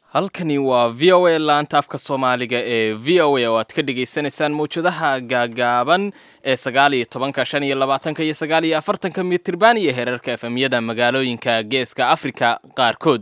halkani waa v o a laanta afka soomaaliga ee v o a oo aad ka dhagaysanaysaan mawjadaha gaagaaban ee sagaal iyo tobanka shan iyo labaatanka iyo sagaal iyo afartanka mitirban iyo heerarka efemyada magaalooyinka geeska afrika qaarkood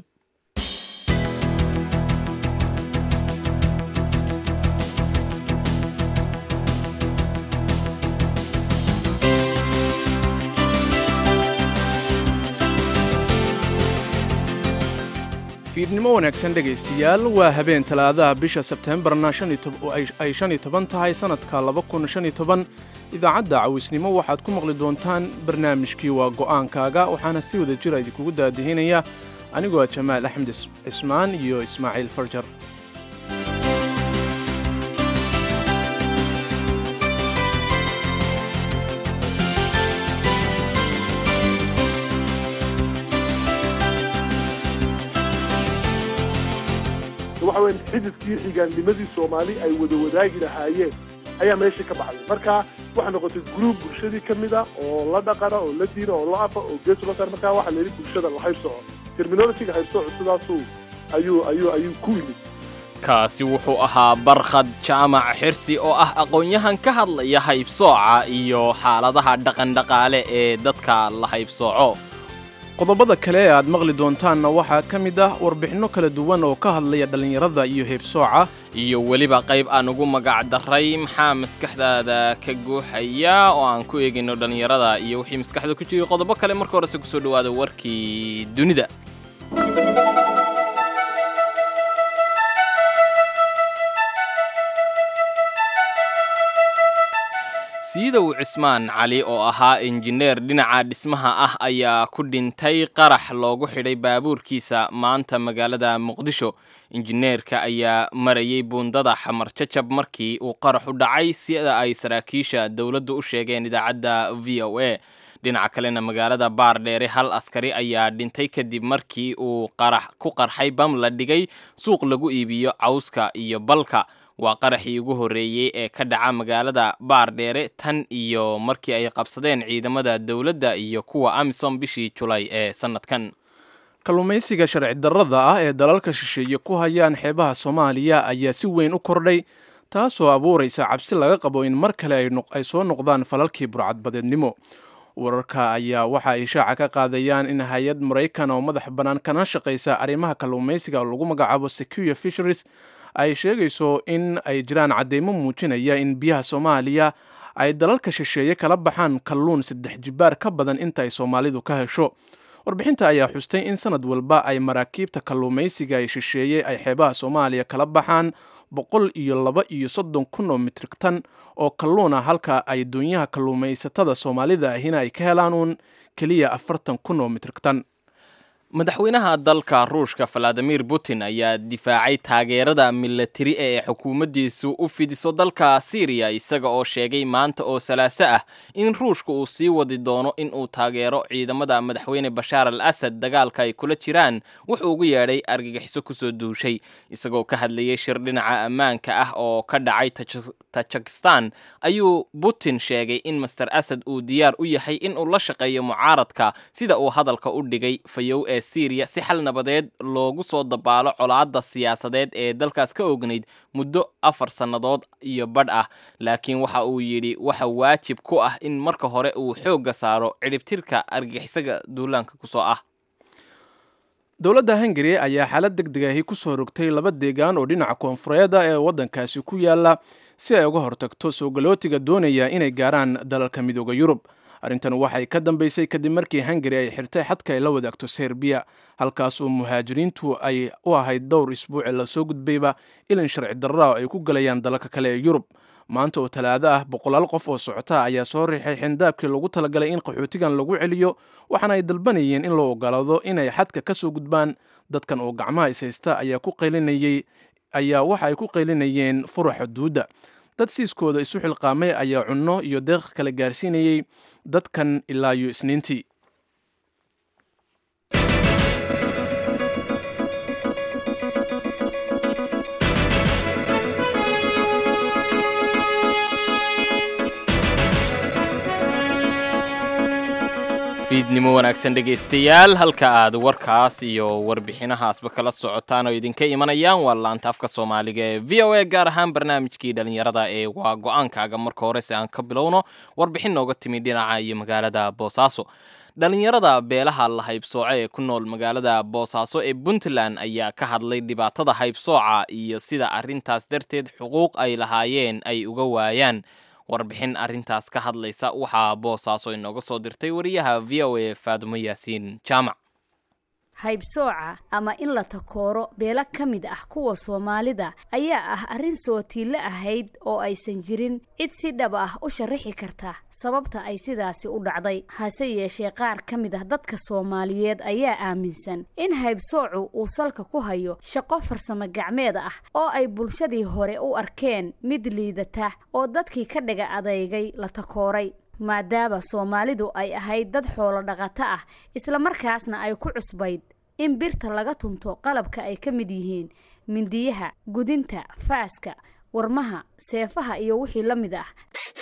fiidnimo wanaagsan dhegaystayaal waa habeen talaadaha bisha sebteembarna ay shan iyo toban tahay sannadka laba kun shan iyo toban idaacadda cawisnimo waxaad ku maqli doontaan barnaamijkii waa go'aankaaga waxaana si wada jira idinkugu daadihinaya anigoo ah jamaal axmed cismaan iyo ismaaciil farjar waxa weya xididkii xigaannimadii soomaali ay wada wadaagi lahaayeen ayaa meesha ka baxday marka waxay noqotay gruub bulshadii ka mid a oo la dhaqana oo la diina oo la afa oo gees la saar markaa waxaa la yidhi bulshada la haybsoco terminologiga haybsoco sidaasuu ayuu ayuu ayuu ku yimid kaasi wuxuu ahaa barkhad jaamac xirsi oo ah aqoon-yahan ka hadlaya haybsooca iyo xaaladaha dhaqandhaqaale ee dadka la haybsooco qodobada kale ee aad maqli doontaanna waxaa ka mid ah warbixinno kala duwan oo ka hadlaya dhallinyarada iyo heebsooca iyo weliba qayb aan ugu magac daray maxaa maskaxdaada ka guuxaya oo aan ku eegayno dhallinyarada iyo wixii maskaxda ku jiray qodobo kale marka horese kusoo dhawaada warkii dunida siidow cismaan cali oo ahaa injineer dhinaca dhismaha ah ayaa ku dhintay qarax loogu xidhay baabuurkiisa maanta magaalada muqdisho injineerka ayaa marayay buundada xamar jajab markii uu qarax u dhacay sida ay saraakiisha dowladdu u sheegeen idaacadda v o a dhinaca kalena magaalada baardheere hal askari ayaa dhintay kadib markii uu qarax ku qarxay bam la dhigay suuq lagu iibiyo cawska iyo balka waa qaraxii ugu horreeyey ee ka dhaca magaalada baardheere tan iyo markii ay qabsadeen ciidamada dowladda iyo kuwa amisom bishii julay ee sannadkan kalluumaysiga sharci darrada ah ee dalalka shisheeye ku hayaan xeebaha soomaaliya ayaa si weyn u kordhay taasoo abuuraysa cabsi laga qabo in mar kale ay soo noqdaan falalkii burcadbadeednimo wararka ayaa waxa ay shaaca ka qaadayaan in hay-ad maraykan oo madax bannaan kana shaqaysa arrimaha kalluumaysiga lagu magacaabo secure fisheries ay sheegayso in ay jiraan cadeymo muujinaya in biyaha soomaaliya ay dalalka shisheeye kala baxaan kalluun saddex jibaar ka badan inta ay soomaalidu ka hesho warbixinta ayaa xustay in sanad walba ay maraakiibta kalluumaysiga ay shisheeye ay xeebaha soomaaliya kala baxaan boqol iyo laba iyo soddon kun oo mitrig tan oo kalluuna halka ay doonyaha kalluumaysatada soomaalida ahina ay ka helaan uun keliya afartan kun oo mitrig tan madaxweynaha dalka ruushka valadimir putin ayaa difaacay taageerada milatari ee xukuumaddiisu u fidiso dalka syriya isaga oo sheegay maanta oo salaaso ah in ruushka uu sii wadi doono in uu taageero ciidamada madaxweyne bashaar al asad dagaalka ay kula jiraan wuxuu ugu yeedhay argagixiso kusoo duushay isagoo ka hadlayay shir dhinaca ammaanka ah oo ka dhacay tajikistan ayuu putin sheegay in master asad uu diyaar u yahay in uu la shaqeeyo mucaaradka sida uu hadalka u dhigay fayow ee syriya si xal nabadeed loogu soo dabaalo colaadda siyaasadeed ee dalkaas ka ognayd muddo afar sannadood iyo badh ah laakiin waxa uu yidhi waxa waajib ku ah in marka hore uu xoogga saaro cidhibtirka argagixisaga duulaanka kusoo ah dowladda hungari ayaa xaalad deg deg ahi ku soo rogtay laba deegaan oo dhinaca koonfureeda ee waddankaasi ku yaala si ay uga hortagto soo galootiga doonaya inay gaaraan dalalka midooda yurub arrintan waxay ka dambeysay kadib markii hungari ay xirtay xadka ay la wadaagto serbiya halkaas oo muhaajiriintu ay u ahayd dhowr isbuuci lasoo gudbayba ilin sharci darraa ay ku galayaan dalalka kale ee yurub maanta oo talaado ah boqolaal qof oo socota ayaa soo riixay xindaabkii lagu talagalay in qaxootigan lagu celiyo waxaana ay dalbanayeen in loo ogolaado inay xadka ka soo gudbaan dadkan oo gacmaha ishaysta ayaa ku qaylinayey ayaa waxa ay ku qaylinayeen fura xuduudda dad siiskooda isu xilqaamay ayaa cunno iyo deeq kala gaarsiinayey dadkan ilaa iyo isniintii fiidnimo wanaagsan dhegaystayaal halka aad warkaas iyo warbixinahaasba kala socotaan oo idinka imanayaan waa laanta afka soomaaliga ee v o a gaar ahaan barnaamijkii dhallinyarada ee waa go-aankaaga marka hore si aan ka bilowno warbixin nooga timi dhinaca iyo magaalada boosaaso dhallinyarada beelaha la haybsooco ee ku nool magaalada boosaaso ee puntland ayaa ka hadlay dhibaatada haybsooca iyo sida arrintaas darteed xuquuq ay lahaayeen ay uga waayaan warbixin arrintaas ka hadlaysa waxaa boosaaso inooga soo dirtay wariyaha v o a faadumo yaasiin jaamac haybsooca ama in la takooro beelo ka mid ah kuwa soomaalida ayaa ah arrin sootiille ahayd oo aysan jirin cid si dhab ah u sharaxi karta sababta ay sidaasi u dhacday hase yeeshee qaar ka mid ah dadka soomaaliyeed ayaa aaminsan in haybsoocu uu salka ku hayo shaqo farsamo gacmeed ah oo ay bulshadii hore u arkeen mid liidata oo dadkii ka dhaga adeygay la takooray maadaama soomaalidu ay ahayd dad xoolo dhaqato ah islamarkaasna ay ku cusbayd in birta laga tunto qalabka ay ka mid yihiin mindiyaha gudinta faaska warmaha seefaha iyo wixii la mid ah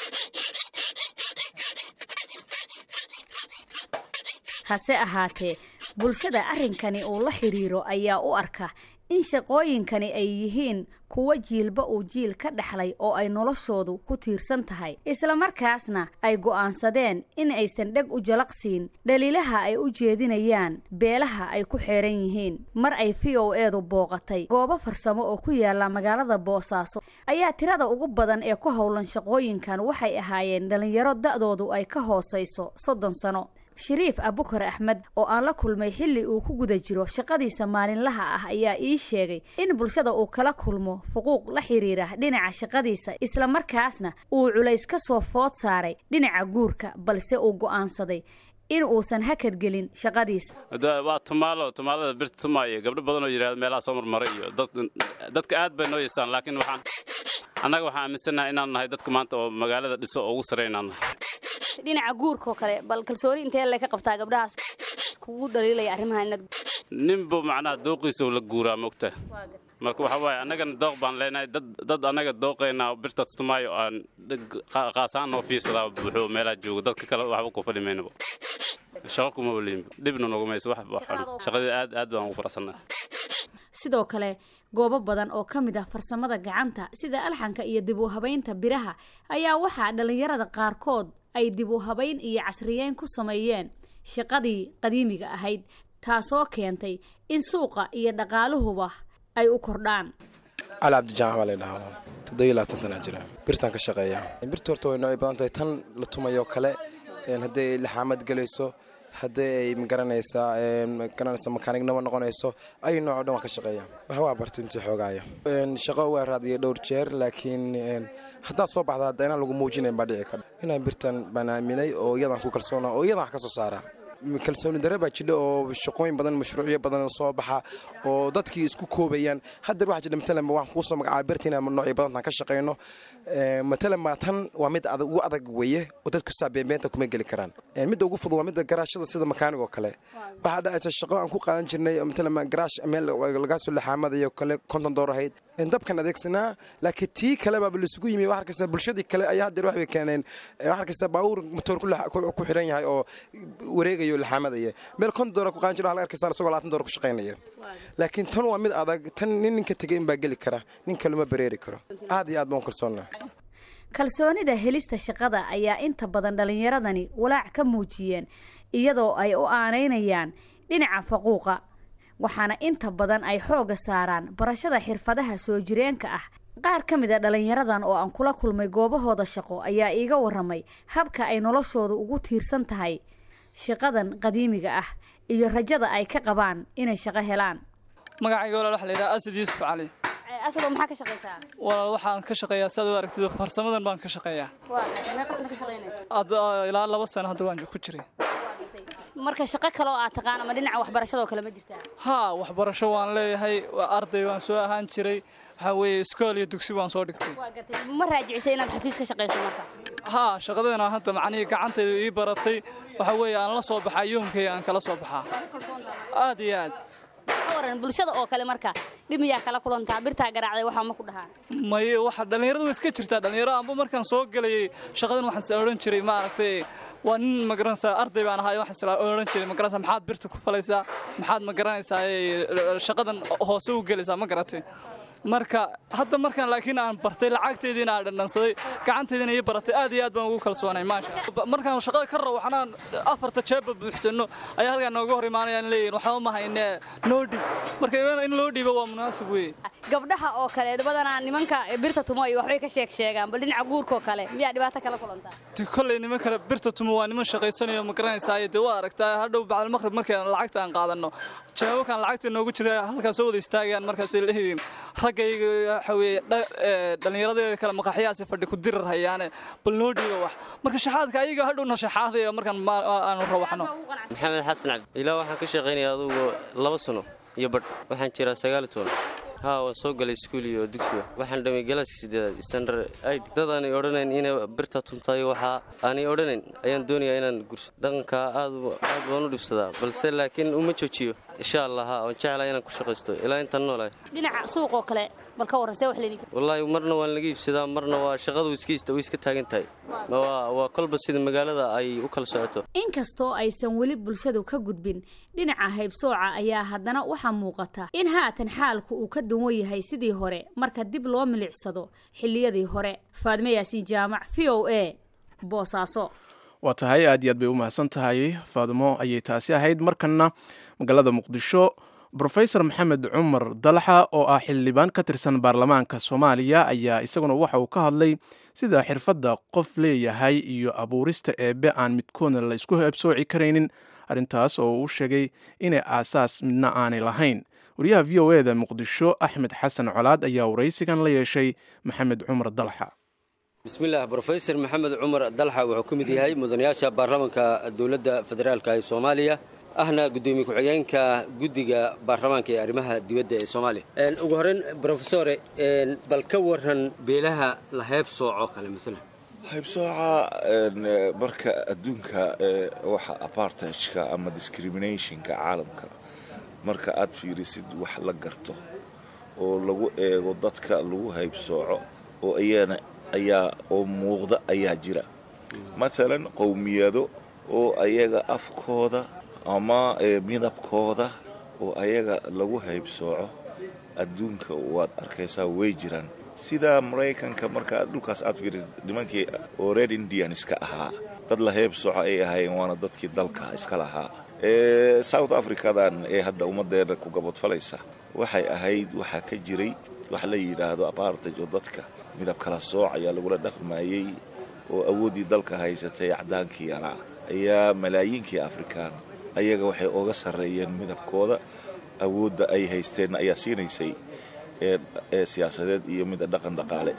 hase ahaatee bulshada arrinkani uu la xidhiiro ayaa u arka in shaqooyinkani ay yihiin kuwo jiilba uu jiil ka dhexlay oo ay noloshoodu ku tiirsan tahay islamarkaasna ay go'aansadeen in aysan dheg u jalaqsiin dhaliilaha ay u jeedinayaan beelaha ay ku xeeran yihiin mar ay v o eedu booqatay goobo farsamo oo ku yaala magaalada boosaaso ayaa tirada ugu badan ee ku howlan shaqooyinkan waxay ahaayeen dhallinyaro da'doodu ay ka hoosayso soddon sano shariif abukar axmed oo aan la kulmay xilli uu ku guda jiro shaqadiisa maalinlaha ah ayaa ii sheegay in bulshada uu kala kulmo fuquuq la xiriira dhinaca shaqadiisa islamarkaasna uu culays ka soo food saaray dhinaca guurka balse uu go'aansaday in uusan hakadgelin shaqadiisa waa tumaalo tumaalada birta tumaayo gabdho badan oo yidhahda meelaha soo marmaray iyo dadka aad bay noo yeestaan laakiin waxaan annaga waxaan aaminsannahay inaan nahay dadka maanta oo magaalada dhiso oo ugu sarey inaan nahay dhinaca guurkaoo kale bal kalsooni intee le ka qabtaa gabdhahaas kugu dhaliilaya arrimaha inaad ninbu macnaha dooqiisa la guuraa mogta marka waxa waaye annagana dooq baan leenahay dad dad annaga dooqaynaa birtaas tumaayo aan qaasaan noo fiirsadaa buuxo meelaha joogo dadka kale waxba ku fadhi maynaba shaqo kuma waliinba dhibna nogu mayso wax shaqadii aad aad baan ugu faraxsannahay sidoo kale goobo badan oo ka mid ah farsamada gacanta sida alxanka iyo dib u habaynta biraha ayaa waxaa dhallinyarada qaarkood ay dib u habayn iyo casriyeyn ku sameeyeen shaqadii qadiimiga ahayd taasoo keentay in suuqa iyo dhaqaaluhuba ay u kordhaan cali cabdijaamac baa laydhahaa toddobiyo labaatan sanaa jira birtaan ka shaqeeya birta horta way noocay badan tahay tan la tumayoo kale hadday laxaamad gelayso haddii ay magaranaysaa magaranaysa makaanignimo noqonayso ay nooc o dhan waan ka shaqeeya wax waa barta intii xoogaaya shaqo waa raadiyay dhowr jeer laakiin haddaad soo baxda hadda inaan lagu muujinayn baa dhici kara inaan birtan baan aaminay oo iyadaan ku kalsoona oo iyadan wax ka soo saara kalsooni dare baa jidha oo shaqooyin badan mashruucyo badan soo baxa oo dadkii isku koobayaan haddeer waxaa jidha matalan waxaan kuusoo magacaaba birta inaan noocyo badantan ka shaqayno matalan ma tan waa mid ugu adag weeye oo dadku saa beenbeenta kuma geli karaan midda ugu fudud waa midda garaashada sida makaanig oo kale waxaa dhacaysa shaqo aan ku qaadan jirnay matalan garaash meel lagaa soo laxaamadayo kale konton door ahayd dabkan adeegsanaa laakiin tii kale baaba laisugu yimi wax arkaysa bulshadii kale ayaa haddeer waxbay keeneen wax arkaysa baabuur motoor ku xiran yahay oo wareegayo laxaamadaya meel konton door ku qaadan jira wax arkaysa isagoo labaatan door ku shaqaynaya laakiin tan waa mid adag tan nin ninka tegay in baa geli kara nin kaluma bareeri karo aad iyo aad baan kalsoonnaa kalsoonida helista shaqada ayaa inta badan dhallinyaradani walaac ka muujiyeen iyadoo ay u aanaynayaan dhinaca faquuqa waxaana inta badan ay xoogga saaraan barashada xirfadaha soo jireenka ah qaar ka mid a dhallinyaradan oo aan kula kulmay goobahooda shaqo ayaa iiga waramay habka ay noloshoodu ugu tiirsan tahay shaqadan qadiimiga ah iyo rajada ay ka qabaan inay shaqo helaan magacayga walaal waxa la yidhaha asad yuusuf cali asado maxaa ka shaqaysaa walaal waxaan ka shaqeeyaa saad u aragtid farsamadan baan ka shaqeeyaa meeqasna ka shaqaynaysa hadda ilaa laba sano hadda waan ku jiray marka shaqo kale oo aad taqaan ama dhinaca waxbarashadoo kale ma jirtaa haa waxbarasho waan leeyahay arday waan soo ahaan jiray waxaa weeye iskool iyo dugsi waan soo dhigtay waa gartay ma raajicisay inaad xafiis ka shaqayso marka haa shaqadeena hadda macnihii gacantayda ii baratay waxaa weeye aan la soo baxaa yoomkay aan kala soo baxaa aad iyo aad ka waran bulshada oo kale marka dhib miyaa kala kulantaa birtaa garaacday waxaa ma ku dhahaan maye waxa dhallinyaradu way iska jirtaa dhallinyaro amba markaan soo gelayay shaqadan waxaan is odhan jiray maaragtay waa nin magaranaysaa arday baan ahaa waxaan is odhan jiray magaranaysaa maxaad birta ku falaysaa maxaad magaranaysaa shaqadan hoose u gelaysaa ma garatay marka hadda markaan laakiin aan bartay lacagteediina aan dhandhansaday gacanteediina ii baratay aad iyo aad baan ugu kalsoonay maasha markaan shaqada ka rabo waxnaan afarta jeebba buuxsanno ayaa halkaa nooga hor imaanayaan leeyihin waxba ma haynee noo dhib marka in loo dhiibo waa munaasib weeye gabdhaha oo kale badanaa nimanka birta tumo iyo waxbay ka sheeg sheegaan bal dhinaca guurka oo kale miyaa dhibaato kala kulantaa kolley niman kale birta tumo waa niman shaqaysanayo ma garanaysaa dee waa aragtaa hadhow bacdalmaqrib markaan lacagta aan qaadanno jawaabkan lacagta noogu jira halkaas soo wada istaagayaan markaasay leeyihiin raggayga waxa weeye dhallinyaradeeda kale maqaxyahaasi fadhi ku dirar hayaane bal noo dhiiba wax marka shaxaadka ayaga hadhowna shaxaadaya markaan aanu rawaxno maxamed xasan cabdi ilaa waxaan ka shaqaynaya adugu laba sano iyo badh waxaan jiraa sagaali toban haa waan soo galay iskuul iyo dugsiga waxaan dhamay galaaska sideedaad standard id dad aanay odhanayn inay birta tuntaayo waxaa aanay odhanayn ayaan doonayaa inaan gurso dhaqankaa aad aad baan u dhibsadaa balse laakiin uma joojiyo insha allah haa waan jeclaa inaan ku shaqaysto ilaa intaan noolahay dhinaca suuq oo kale bal ka warran see wax leedii wallaahi marna waan laga iibsadaa marna waa shaqadu iska way iska taagan tahay waa kolba sida magaalada ay u kala socoto inkastoo aysan weli bulshadu ka gudbin dhinaca haybsooca ayaa haddana waxaa muuqata in haatan xaalku uu ka duwan yahay sidii hore marka dib loo milicsado xilliyadii hore faadme yaasiin jaamac v o a boosaaso waa tahay aad iyo aad bay u mahadsan tahay faadmo ayay taasi ahayd markanna magaalada muqdisho brofesor maxamed cumar dalaxa oo ah xildhibaan ka tirsan baarlamaanka soomaaliya ayaa isaguna waxa uu ka hadlay sida xirfadda qof leeyahay iyo abuurista eebbe aan midkoodna la isku heebsooci karaynin arrintaas oo uu sheegay inay aasaas midna aanay lahayn wariyaha v o eda muqdisho axmed xasan colaad ayaa waraysigan la yeeshay maxamed cumar dalaxa bismillaah brofesor maxamed cumar dalxa wuxuu ka mid yahay mudanayaasha baarlamaanka dowladda federaalk ee soomaaliya ahna gudoomiye ku-xigeenka guddiga baarlamaanka ee arrimaha dibadda ee soomaaliya ugu horreyn brofesore bal ka waran beelaha la heeb sooco kale maala haybsooca marka adduunka waxa apartageka ama discriminationka caalamka marka aad fiirisid wax la garto oo lagu eego dadka lagu haybsooco oo iyana ayaa oo muuqda ayaa jira maalan qowmiyado oo ayaga afkooda ama midabkooda oo ayaga lagu haybsooco adduunka waad arkaysaa way jiraan sida maraykanka marka dhulkaas aad fiirisid nimankii oo red indianska ahaa dad la heybsooco ay ahaayeen waana dadkii dalka iska lahaa south africadan ee hadda ummaddeena ku gabadfalaysa waxay ahayd waxaa ka jiray wax la yidhaahdo apartage oo dadka midab kala sooc ayaa lagula dhaqmayey oo awooddii dalka haysatay cadaankii yaraa ayaa malaayiinkii afrikaan ayaga waxay oga sarreeyeen midabkooda awoodda ay haysteenna ayaa siinaysay ee siyaasadeed iyo mida dhaqan dhaqaale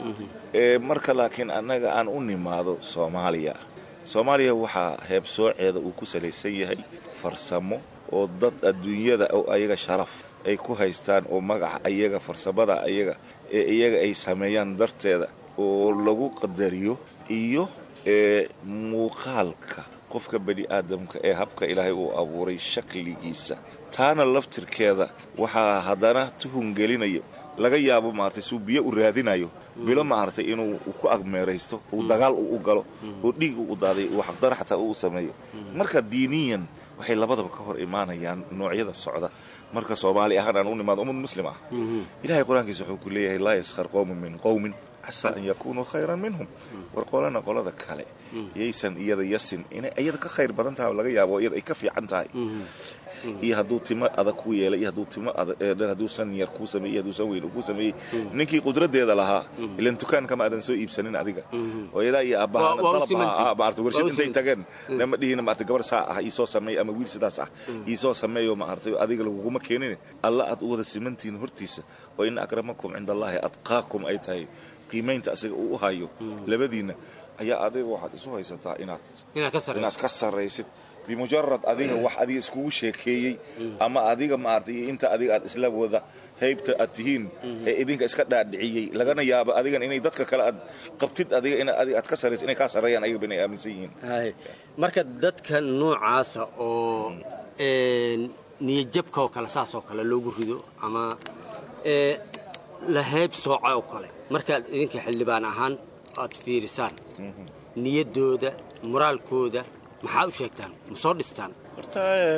marka laakiin annaga aan u nimaado soomaaliya soomaaliya waxaa heebsooceeda uu ku salaysan yahay farsamo oo dad adduunyada oo ayaga sharaf ay ku haystaan oo magaca ayaga farsamada ayaga ee iyaga ay sameeyaan darteeda oo lagu qadariyo iyo ee muuqaalka qofka bani aadamka ee habka ilaahay uu abuuray shakligiisa taana laftirkeeda waxaa haddana tuhungelinayo laga yaabo maaragtay suu biyo u raadinayo bilo maaragtay inuu ku agmeeraysto uu dagaal uu u galo oo dhiig uu u daaday uu xaqdara xataa uu sameeyo marka diiniyan waxay labadaba ka hor imaanayaan noocyada socda marka soomaali ahaan aan u nimaado ummad muslim ah ilahay qur-aankiisa wuxuu ku leeyahay laa yaskhar qowmun min qowmin casaa an yakunuu khayran minhum war qolana qolada kale yaysan iyada yasin inay iyada ka khayr badan tahay laga yaabo iyada ay ka fiican tahay iyo hadduu timo adag ku yeelay iyo hadduu timo hadduu san yar kuu sameeyey hadduu san weyn kuu sameeyey ninkii qudradeeda lahaa ilan dukaankama aadan soo iibsanin adiga hooyadaa iyo aabbahaana dalab maarata warshad intay tageen nama dhihina maarata gabar saa ah iisoo sameey ama wiil sidaas ah iisoo sameeyo maarata adiga laguguma keenin alla aad u wada simantihiin hortiisa oo ina akramakum cinda allaahi adqaakum ay tahay qiimaynta asaga uu u hayo labadiinna ayaa adiga waxaad isu haysataa inaad ka sarraysid bimujarad adiga wax adiga iskugu sheekeeyey ama adiga maaragtay inta adiga aad isla wada haybta aad tihiin ee idinka iska dhaadhiciyey lagana yaabo adigan inay dadka kale aad qabtid adiga in adiga aad ka sarraysid inay kaa sarreeyaan ayaga inay aaminsan yihiin marka dadka noocaasa oo niyadjabka oo kale saas oo kale loogu rido ama ee la heeb sooca oo kale markaad idinka xildhibaan ahaan aad fiirisaan niyaddooda moraalkooda maxaa u sheegtaan ma soo dhistaan horta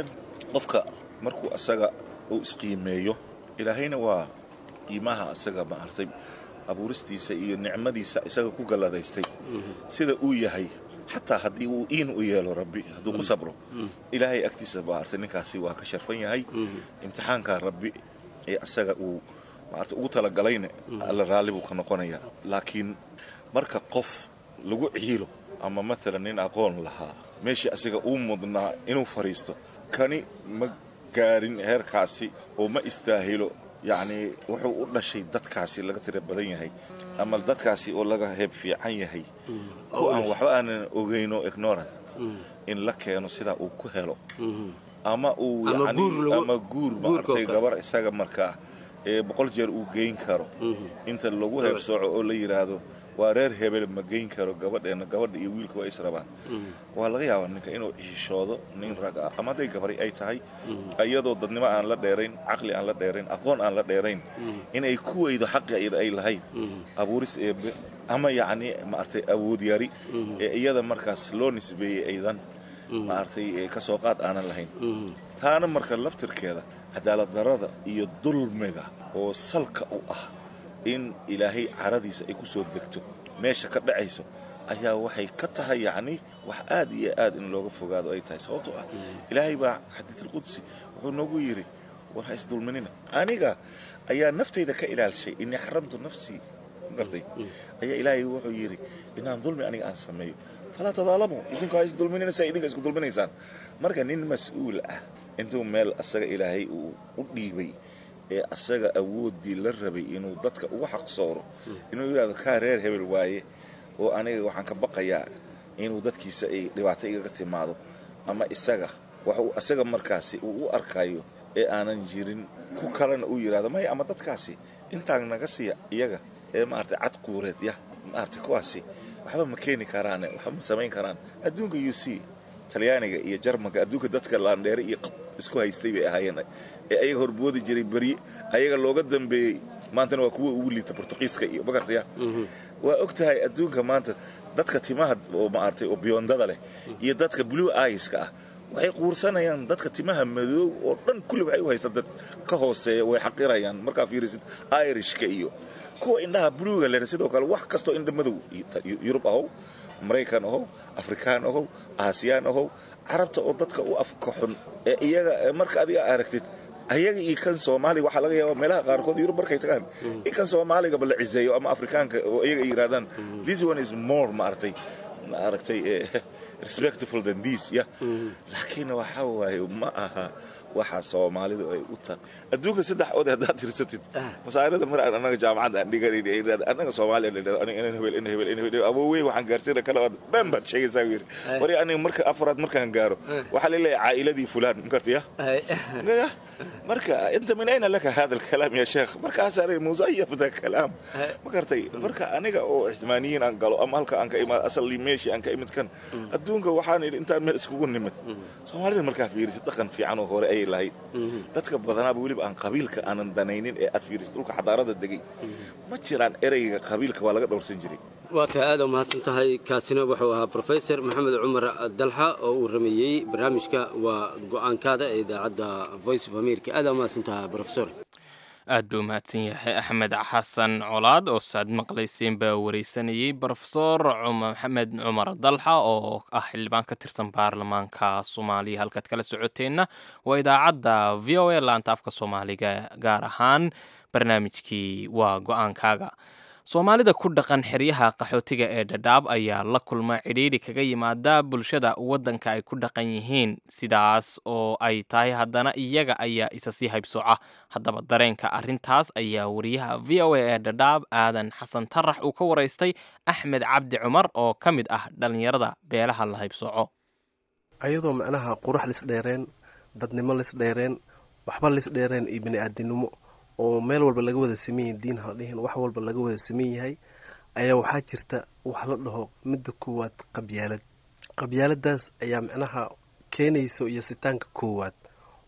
qofka markuu asaga uu isqiimeeyo ilaahayna waa qiimaha asaga maartay abuuristiisa iyo nicmadiisa isaga ku galladaystay sida uu yahay xataa haddii uu iin u yeelo rabbi hadduu ku sabro ilaahay agtiisa maartay ninkaasi waa ka sharfan yahay imtixaanka rabbi ee asaga uu maartay ugu talagalayna alla raalli buu ka noqonayaa laakiin marka qof lagu ciilo ama maalan nin aqoon lahaa meeshii asiga uu mudnaa inuu fadhiisto kani ma gaarin heerkaasi oo ma istaahilo yacnii wuxuu u dhashay dadkaasi laga tira badan yahay ama dadkaasi oo laga heeb fiican yahay ku aan waxba aanan ogeyno ignorant in la keeno sidaa uu ku helo ama uu Ama yacni- guur lagu- ama guur guurka oo maartay kale. gabar isaga markaa ee boqol jeer uu geyn karo inta lagu heebsooco oo la yidhaahdo waa reer hebel ma geyn karo gabadheena gabadha iyo wiilka waa is rabaan waa laga yaabaa ninka inuu xishoodo nin rag ah ama hadday gabari ay tahay iyadoo dadnimo aan la dheerayn caqli aan la dheerayn aqoon aan la dheerayn inay ku weydo xaqi iyada ay lahayd abuuris eebe ama yacni maaragtay awood yari ee iyada markaas loo nisbeeyey aydan maaragtay ee ka soo qaad aanan lahayn taana marka laftirkeeda cadaalad darrada iyo dulmiga oo salka u ah in ilaahay caradiisa ay ku soo degto meesha ka dhacayso ayaa waxay ka tahay yacni wax aad iyo aad in looga fogaado ay tahay sababtoo ah ilaahay baa xadiidulqudsi wuxuu noogu yidhi war ha isdulminina aniga ayaa naftayda ka ilaalshay inii xaramtu nafsii gartay ayaa ilaahay wuxuu yidhi inaan dulmi aniga aan sameeyo falaa tadaalamu idinku ha isdulminina saa idinka isku dulminaysaan marka nin mas-uul ah intuu meel asaga ilaahay uu u dhiibay ee asaga awooddii la rabay inuu dadka uga xaqsooro inuu yidhahdo kaa reer hebel waaye oo aniga waxaan ka baqayaa inuu dadkiisa ay dhibaato igaga timaado ama isaga wax uu asaga markaasi uu u arkayo ee aanan jirin ku kalena uu yidhahdo maya ama dadkaasi intaan naga siiya iyaga ee maaragtay cad quureed ya maaragtay kuwaasi waxba ma keeni karaane waxba ma samayn karaan adduunka u c talyaaniga iyo jarmanka adduunka dadka laandheere iyo qab isku haystay bay ahaayeen ee ayaga horboodi jiray berye ayaga looga dambeeyey maantana waa kuwa ugu liita bortuqiiska iyo magartaya waa og tahay adduunka maanta dadka timaha oo maaragtay oo biyondada leh iyo dadka blue eyeska ah waxay quursanayaan dadka timaha madow oo dhan kulli waxay u haystaan dad ka hooseeya way xaqirayaan markaa fiirisid irishka iyo kuwa indhaha bluega leh sidoo kale wax kastoo indha madow yurub ahow maraykan ahow afrikaan ahow aasiyaan ahow carabta oo dadka u afka xun ee iyaga marka adiga aragtid ayaga iyo kan soomaaliga waxaa laga yaabaa meelaha qaarkood yurub markay tagaan in kan soomaaligaba la ciseeyo ama afrikaanka oo iyaga ay yidhahdaan this one is more maaragtay maaragtay respectful than this ya laakiin waxa waaye ma aha waxa soomaalidu ay u tahay adduunka saddex ood haddaad tirsatid masaarida mar aan annaga jaamacadda aan dhigan annaga soomaaliya la dhahdo aniga inan hebel inan hebel inan hebel awoowey waxaan gaarsiina kala dhan baad sheegaysaa buu yidhi wari aniga marka afraad markaan gaaro waxaa la leeyahay caa'iladii fulaan makartiya marka inta min ayna laka hada alkalaam ya sheekh markaasaa musayaf da kalaam ma kartay marka aniga oo ixtimaaniyiin aan galo ama halka aan ka imaad asalii meeshii aan ka imid kan adduunka waxaan idhi intaan meel iskugu nimid soomaalida markaa fiirisid dhaqan fiican oo hore ayay lahayd dadka badanaaba weliba aan qabiilka aanan danaynin ee aad fiirisid dhulka xadaarada degay ma jiraan ereyga qabiilka waa laga dhowrsan jiray waa tahay aad u mahadsan tahay kaasina wuxuu ahaa profesor maxamed cumar dalxa oo uu rameeyey barnaamijka waa go-aankaada ee idaacadda voice of america aad u mahadsan tahay profesor aad buu mahadsan yahay axmed xasan colaad oo saad maqlayseen baa wareysanayey brofesor maxamed cumar dalxa oo ah xildhibaan ka tirsan baarlamaanka soomaaliya halkaad kala socoteenna waa idaacadda v o a laanta afka soomaaliga gaar ahaan barnaamijkii waa go-aankaaga soomaalida ku dhaqan xeryaha qaxootiga ee dhadhaab ayaa la kulma cidhiidhi kaga yimaada bulshada waddanka ay ku dhaqan yihiin sidaas oo ay tahay haddana iyaga ayaa isa sii haybsooca haddaba dareenka arrintaas ayaa wariyaha v o a ee dhadhaab aadan xasan tarax uu ka waraystay axmed cabdi cumar oo ka mid ah dhallinyarada beelaha la haybsooco ayadoo macnaha qurux lisdheereen dadnimo lisdheereen waxba lisdheereen iyo bini-aadinimo oo meel walba laga wada saman yahay diin hala dhihin wax walba laga wada saman yahay ayaa waxaa jirta wax la dhaho midda koowaad qabyaalad qabyaaladaas ayaa macnaha keenayso iyo sitaanka koowaad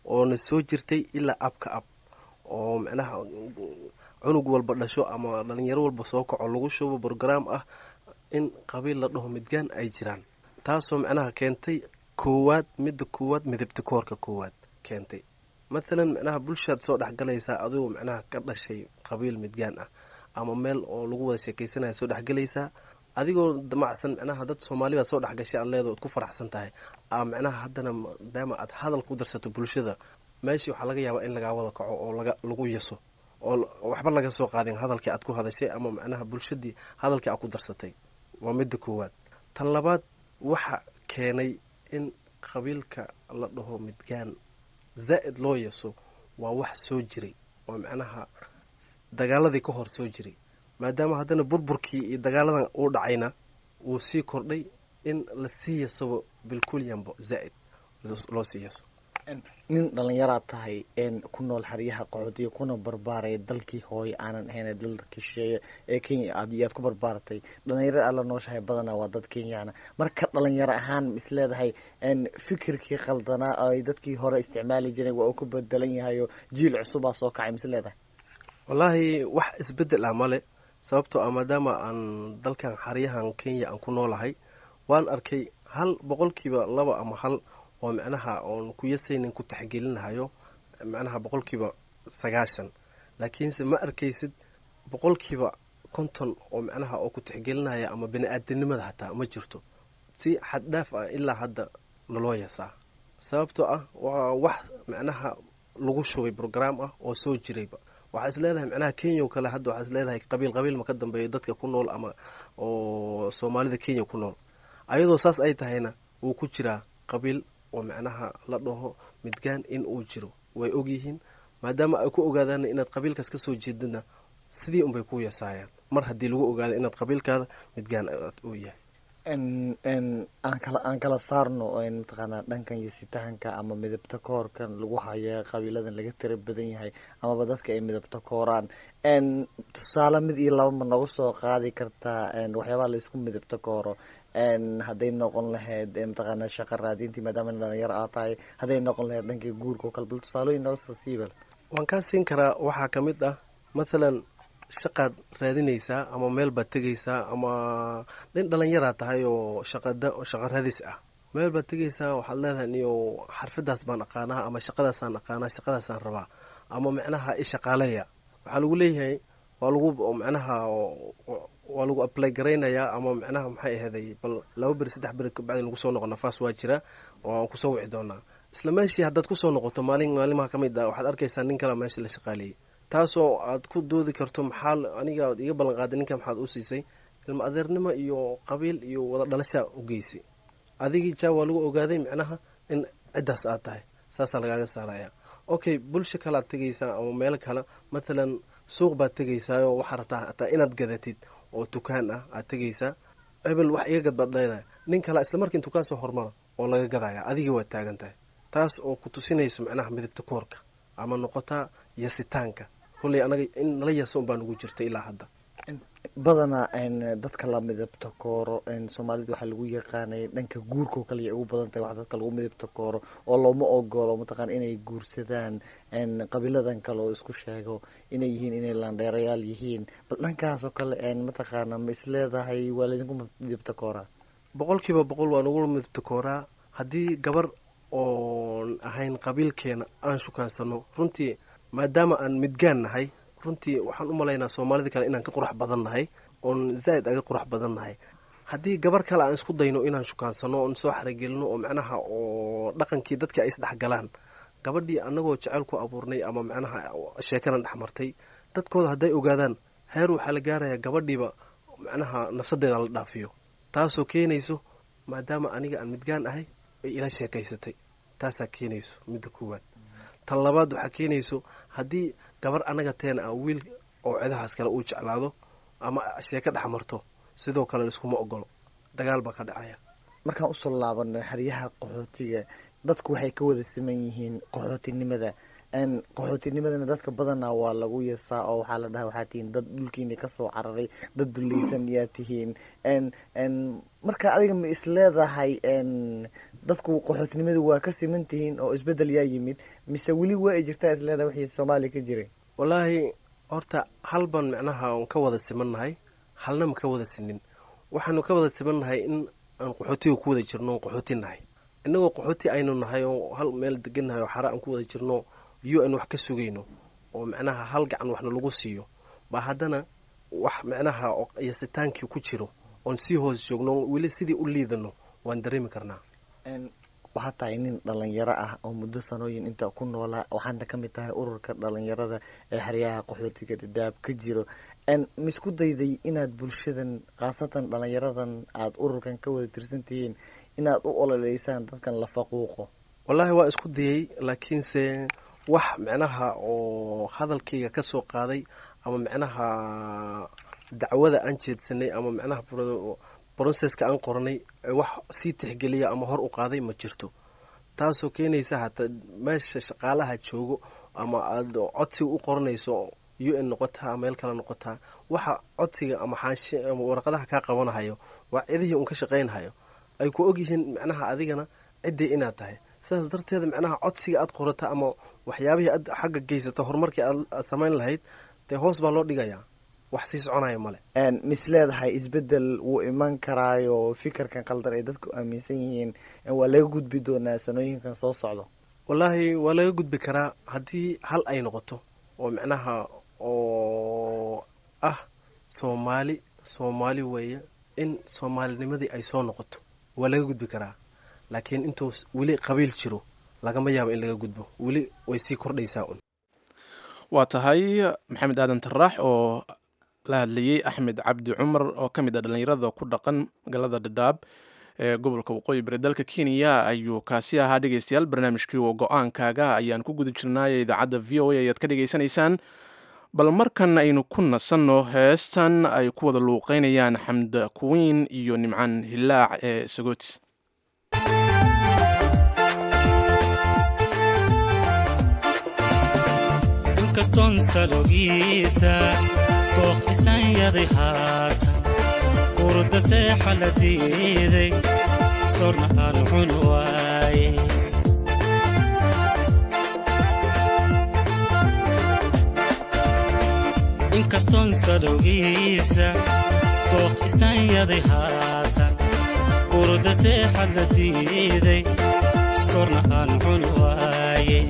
oona soo jirtay ilaa abka ab oo micnaha cunug walba dhasho ama dhalinyaro walba soo kaco lagu shubo brograam ah in qabiil la dhaho midgaan ay jiraan taasoo micnaha keentay koowaad midda koowaad midabta koorka koowaad keentay mathalan micnaha bulshaad soo dhexgalaysaa adigoo micnaha ka dhashay qabiil midgaan ah ama meel oo lagu wada sheekaysanaya soo dhexgalaysaa adigoo damacsan micnaha dad soomaalibaad soo dhexgashay aad leedo ad ku faraxsan tahay a micnaha haddana maadaama aad hadal ku darsato bulshada meeshii waxaa laga yaabaa in lagaa wada kaco oo lagu yaso oo waxba laga soo qaadin hadalkii aad ku hadashay ama micnaha bulshadii hadalkii aad ku darsatay waa midda koowaad tan labaad waxa keenay in qabiilka la dhaho midgaan zaa'id loo yaso waa wax soo jiray oo micnaha dagaaladii ka hor soo jiray maadaama haddana burburkii iyo dagaaladan uu dhacayna wuu sii kordhay in lasii yasabo bilkulyanbo zaa'id loo sii yaso nin dhallinyaraad tahay ku nool xeryaha qaxootiga kuna barbaaraya dalkii hooye aanan ahayn dalka shisheeye ee kenya aad ku barbaaratay dhalinyarada aad la nooshahay badanaa waa dad kenyana marka dhalinyaro ahaan isleedahay fikirkii qaldanaa ay dadkii hore isticmaali jireen waa uu ku bedelan yahay oo jiil cusubaa soo kacay misleedahay wallaahi wax isbedel ah male sababtoo ah maadaama aan dalkan xeryahan kenya aan ku noolahay waan arkay hal boqolkiiba laba ama hal oo micnaha oon ku yasaynin ku taxgelinahayo micnaha boqolkiiba sagaashan laakiinse ma arkaysid boqolkiiba konton oo micnaha oo ku taxgelinaya ama bani-aadanimada hataa ma jirto si xaddhaaf ah ilaa hadda naloo yasaa sababtoo ah waa wax micnaha lagu shubay brograam ah oo soo jirayba waxaa is leedahay micnaha kenya oo kale hadda waxaa is leedahay qabiil qabiil ma ka dambeeyo dadka ku nool ama oo soomaalida kenya ku nool ayadoo saas ay tahayna wuu ku jiraa qabiil oo micnaha la dhaho midgaan in uu jiro way ogyihiin maadaama ay ku ogaadaan inaad qabiilkaas kasoo jeedana sidii unbay ku yasaayaan mar haddii lagu ogaado inaad qabiilkaada midgaan uu yahay aan kala saarno mataqaanaa dhankan yositahanka ama midabta koorkan lagu haya qabiiladan laga tira badan yahay amaba dadka ay midabta kooraan tusaale mid iyo laba ma nooga soo qaadi kartaa waxyaabaha laisku midabta kooro hadday noqon lahayd mataqaanaa shaqa raadintii maadaama dhalinyaro aad tahay hadday noqon lahayd dhankii guurka oo kale bal tusaalooyin nooga soo siibal waan kaa siin karaa waxaa ka mid ah mathalan shaqaad raadinaysaa ama meel baad tegaysaa ama nin dhalinyaraa tahay oo shaqada shaqa raadis ah meel baad tegaysaa waxaad leedahay niyo xarfadaas baan aqaanaa ama shaqadaasaan aqaanaa shaqadaasaan rabaa ama micnaha ishaqaaleeya waxaa lagu leeyahay waa lagu micnaha waa lagu ablay garaynayaa ama micnaha maxay aheeday bal laba beri saddex beri kabacdi lagu soo noqo nafaas waa jira oo aan kusoo wici doonaa isla meeshii haddaad kusoo noqoto maalin maalimaha ka mid ah waxaad arkaysaa nin kale meesha la shaqaaleeyey taasoo aad ku doodi karto maxaa aniga ad iga ballan qaaday ninka maxaad u siisay ilma adeernimo iyo qabiil iyo wada dhalashaa u geysay adigii jaa waa lagu ogaaday micnaha in ciddaas aad tahay saasaa lagaaga saaraya okay bulsho kalead tegaysaa ama meel kale mathalan suuq baad tegaysaayoo waxaa rabtaa hataa inaad gadatid oo dukaan ah aad tegaysaa hebel wax iga gad baad leedahay nin kale isla markii dukaan soo hormara oo laga gadaya adigii waad taagan tahay taas oo ku tusinayso micnaha midabta koorka ama noqotaa yasitaanka kolley anaga in nala yaso unbaa nugu jirta ilaa hadda badanaa dadka la midabta kooro soomaalida waxaa lagu yaqaanay dhanka guurka oo kale ugu badan tahay wax dadka lagu midabta kooro oo looma ogolo mataqaana inay guursadaan qabiiladan kale oo isku sheego inay yihiin inay laandheerayaal yihiin bal dhankaas oo kale mataqaana ma isleedahay waa laydinku midabta kooraa boqolkiiba boqol waa nagu midabta kooraa haddii gabar oon ahayn qabiilkeena aan shukaansano runtii maadaama aan midgaan nahay runtii waxaan u malaynaa soomaalida kale inaan ka qurux badan nahay oon zaa'id aga qurux badan nahay haddii gabar kale aan isku dayno inaan shukaansano oon soo xaragelino oo macnaha oo dhaqankii dadka ay isdhexgalaan gabadhii annagoo jeceyl ku abuurnay ama macnaha sheekanan dhexmartay dadkooda hadday ogaadaan heer waxaa la gaarayaa gabadhiiba macnaha nafsadeeda la dhaafiyo taasoo keenayso maadaama aniga aan midgaan ahay ay ila sheekaysatay taasaa keenayso midda koowaad tan labaad waxaa keenayso haddii gabar annaga teena ah wiil oo cidahaas kale uu jeclaado ama sheeko dhex marto sidoo kale laiskuma ogolo dagaal baa ka dhacaya markaan usoo laabano xeryaha qaxootiga dadku waxay ka wada siman yihiin qaxootinimada qaxootinimadana dadka badanaa waa lagu yasaa oo waxaa la dhaha waxaa tihiin dad dhulkiina kasoo cararay dad dulaysan yaa tihiin marka adiga ma isleedahay dadku qaxootinimadu waa ka siman tihiin oo isbedel yaa yimid mise weli waa ay jirtaa isleeda wixii soomaaliya ka jiray wallaahi horta hal baan micnaha on ka wada simannahay halna ma ka wada sinin waxaanu ka wada simannahay in aan qaxootiga ku wada jirno on qaxooti nahay innagoo qaxooti aynu nahay oo hal meel degannahay oo xara aan ku wada jirno iyo aan wax ka sugayno oo micnaha hal gacan waxna lagu siiyo baa haddana wax micnaha yasitaankii ku jiro oon sii hoos joogno weli sidii u liidano waan dareemi karnaa waxaa tahay nin dhalinyaro ah oo muddo sanooyin inta ku noolaa waxaadna ka mid tahay ururka dhalinyarada ee xeryaha qaxootiga dhadhaab ka jiro maisku dayday inaad bulshadan khaasatan dhalinyaradan aada ururkan ka wada tirsan tihiin inaad u ololeysaan dadkan la faquuqo wallaahi waa isku dayay laakiinse wax micnaha oo hadalkayga ka soo qaaday ama micnaha dacwada aan jeedsanay ama micnaha broseska aan qoranay wax sii tixgeliya ama hor u qaaday ma jirto taasoo keenaysa hataa meesha shaqaalaha joogo ama aada codsiga u qoranayso u n noqotaa meel kale noqotaa waxa codsiga ama xaashi ama warqadaha kaa qabanahayo waa cidihii un ka shaqaynhayo ay ku ogyihiin micnaha adigana ciddii inaad tahay sidaas darteeda micnaha codsiga aad qorata ama waxyaabihii aad xagga geysata horumarkii aad samayn lahayd dee hoos baa loo dhigayaa wax sii soconaya male mis leedahay isbedel wuu iman karaayo fikirkan qaldan ay dadku aaminsan yihiin waa laga gudbi doonaa sanooyinkan soo socdo wallaahi waa laga gudbi karaa haddii hal ay noqoto oo micnaha oo ah soomaali soomaali weeye in soomaalinimadii ay soo noqoto waa laga gudbi karaa laakiin intuu weli qabiil jiro lagama yaabo in laga gudbo weli way sii kordhaysaa un waa tahay maxamed aadan taraax oo la hadlayey axmed cabdi cumar oo ka mid ah dhallinyarada ku dhaqan magaalada dhadhaab ee gobolka waqooyi bari dalka kenya ayuu kaasi ahaa dhegeystayaal barnaamijkii oo go-aankaaga ayaan ku guda jirnaaye idaacadda v o a ayaad ka dhegeysanaysaan bal markan aynu ku nasanno heestan ay ku wada luuqeynayaan xamda kuwiin iyo nimcaan hilaac ee sagooti inkastoon salogiisa dooq isanyaday haatan urda seexa la diiday sorna aan cun waaye inkastoon salowgiisa dooq isanyaday haatan urda seexa la diiday sorna aan cun waaye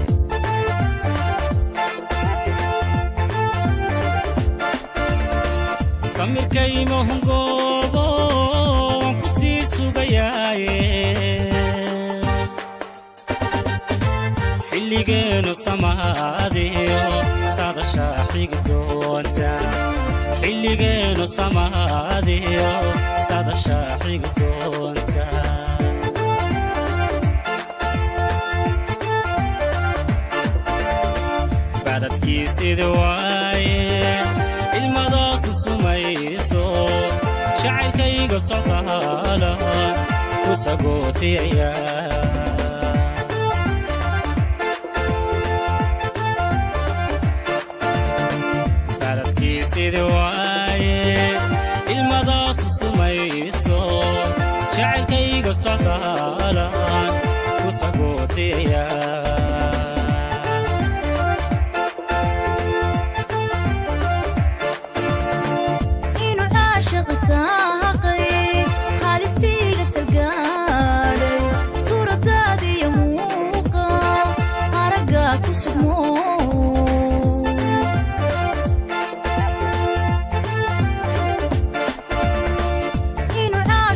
samirkaymahungoobo waan ku sii sugayaaye xilligeenu samaadiyo sadashaa xigi doonta xilligeenu samaadiyo sadashaa xigi doonta badadkiisidi waaye ilmadaasu sumayso jacaylkayga socdaala ku sagootiyaya baladkiisidi waaye ilmadaasu sumayso jacaylkayga socdaala ku sagootiyaya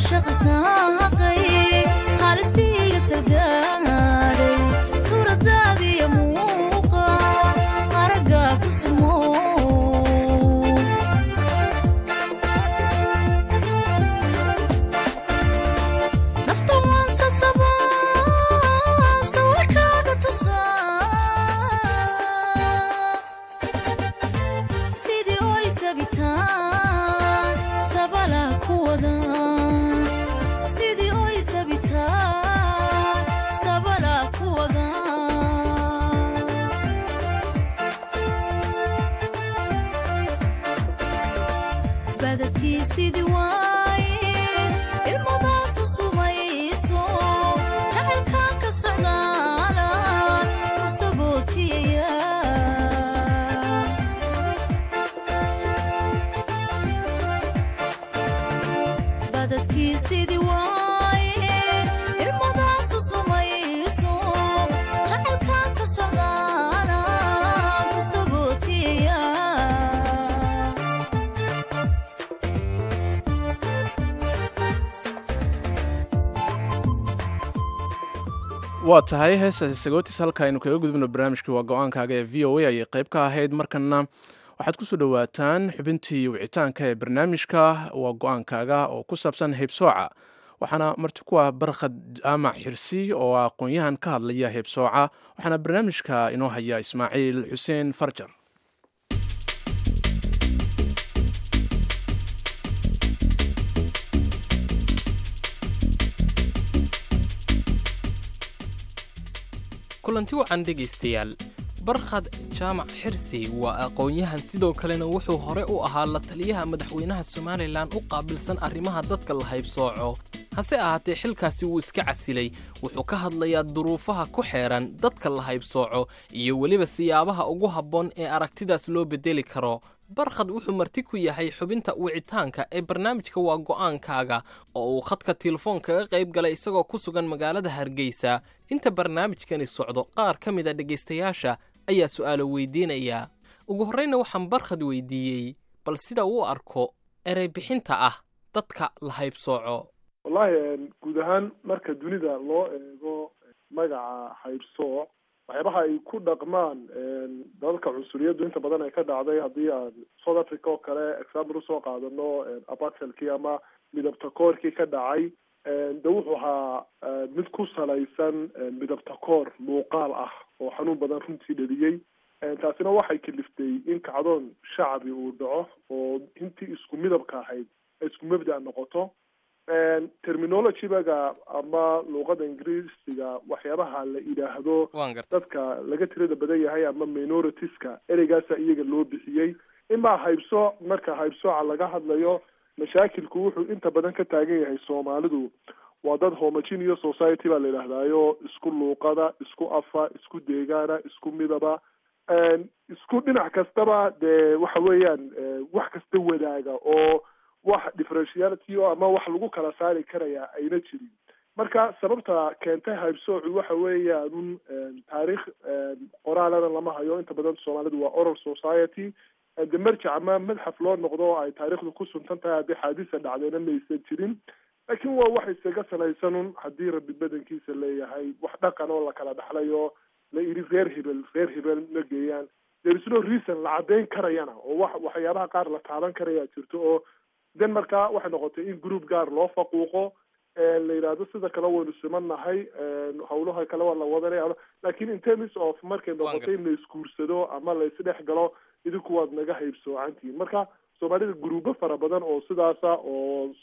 halistiiga salgaadhay suuradaada waa tahay heestaasi sagootis halka aynu kaga gudubno barnaamijkii waa go-aankaaga ee v o a ayay qayb ka ahayd markana waxaad kusoo dhowaataan xubintii wicitaanka ee barnaamijka waa go-aankaaga oo ku saabsan heybsooca waxaana marti ku ah barkhad jaamac xirsi oo aqoon-yahan ka hadlaya heybsooca waxaana barnaamijka inoo haya ismaaciil xuseen farjar kulanti wacan dhegaystayaal barkhad jaamac xirsi waa aqoon-yahan sidoo kalena wuxuu hore u ahaa la taliyaha madaxweynaha somalilan u qaabilsan arrimaha dadka la haybsooco hase ahaatee xilkaasi wuu iska casilay wuxuu ka hadlayaa duruufaha ku xeeran dadka la haybsooco iyo weliba siyaabaha ugu habboon ee aragtidaas loo beddeli karo barkhad wuxuu marti ku yahay xubinta wicitaanka ee barnaamijka waa go'aankaaga oo uu khadka telefoon kaga qayb galay isagoo ku sugan magaalada hargeysa inta barnaamijkani socdo qaar ka mid a dhegaystayaasha ayaa su'aalo weydiinaya ugu horreyna waxaan barkhad weydiiyey bal sida uu arko erey bixinta ah dadka la haybsooco wallahi guud ahaan marka dunida loo eego magaca haybsooc waxyaabaha ay ku dhaqmaan dalalka cunsuriyaddu inta badan ay ka dhacday haddii aan south africa oo kale example usoo qaadano abaxelkii ama midabtakoorkii ka dhacay de wuxuu ahaa mid ku salaysan midabtakoor muuqaal ah oo xanuun badan runtii dheliyey taasina waxay kaliftay in kacdoon shacbi uu dhaco oo intii isku midabka ahayd ay isku mabda noqoto terminologybaga ama luuqada ingiriisiga waxyaabaha la yidhaahdo dadka laga tirada badan yahay ama minoritiska ereygaasa iyaga loo bixiyey imaa haybsooc marka haybsooca laga hadlayo mashaakilku wuxuu inta badan ka taagan yahay soomaalidu waa dad homogeneous society baa la yidhahdaayo isku luuqada isku afa isku deegaana isku midaba isku dhinac kastaba dee waxa weeyaan wax kasta wadaaga oo wax differentiality o ama wax lagu kala saari karaya ayna jirin marka sababta keentay haybsoocu waxa weeyaan un taariikh qoraalana lama hayo inta badan soomaalidu waa oral society de marjac ama madxaf loo noqdo oo ay taariikhdu ku suntan tahay haddii xaadisa dhacdayna maysan jirin laakiin waa wax isaga salaysan un haddii rabbi badankiisa leeyahay wax dhaqan oo la kala dhaxlay oo la iri reer hebel reer hebel ma geeyaan there is no reason la caddayn karayana oo wax waxyaabaha qaar la taaban karaya jirto oo den markaa waxay noqotay in group gaar loo faquuqo la yidhaahdo sida kale waynu simannahay hawlaha kale waa la wadanaya lakin in terms of markay noqotay in la isguursado ama la isdhex galo idinku waad naga haybsoocantihiin marka soomaalida gruubo fara badan oo sidaasa oo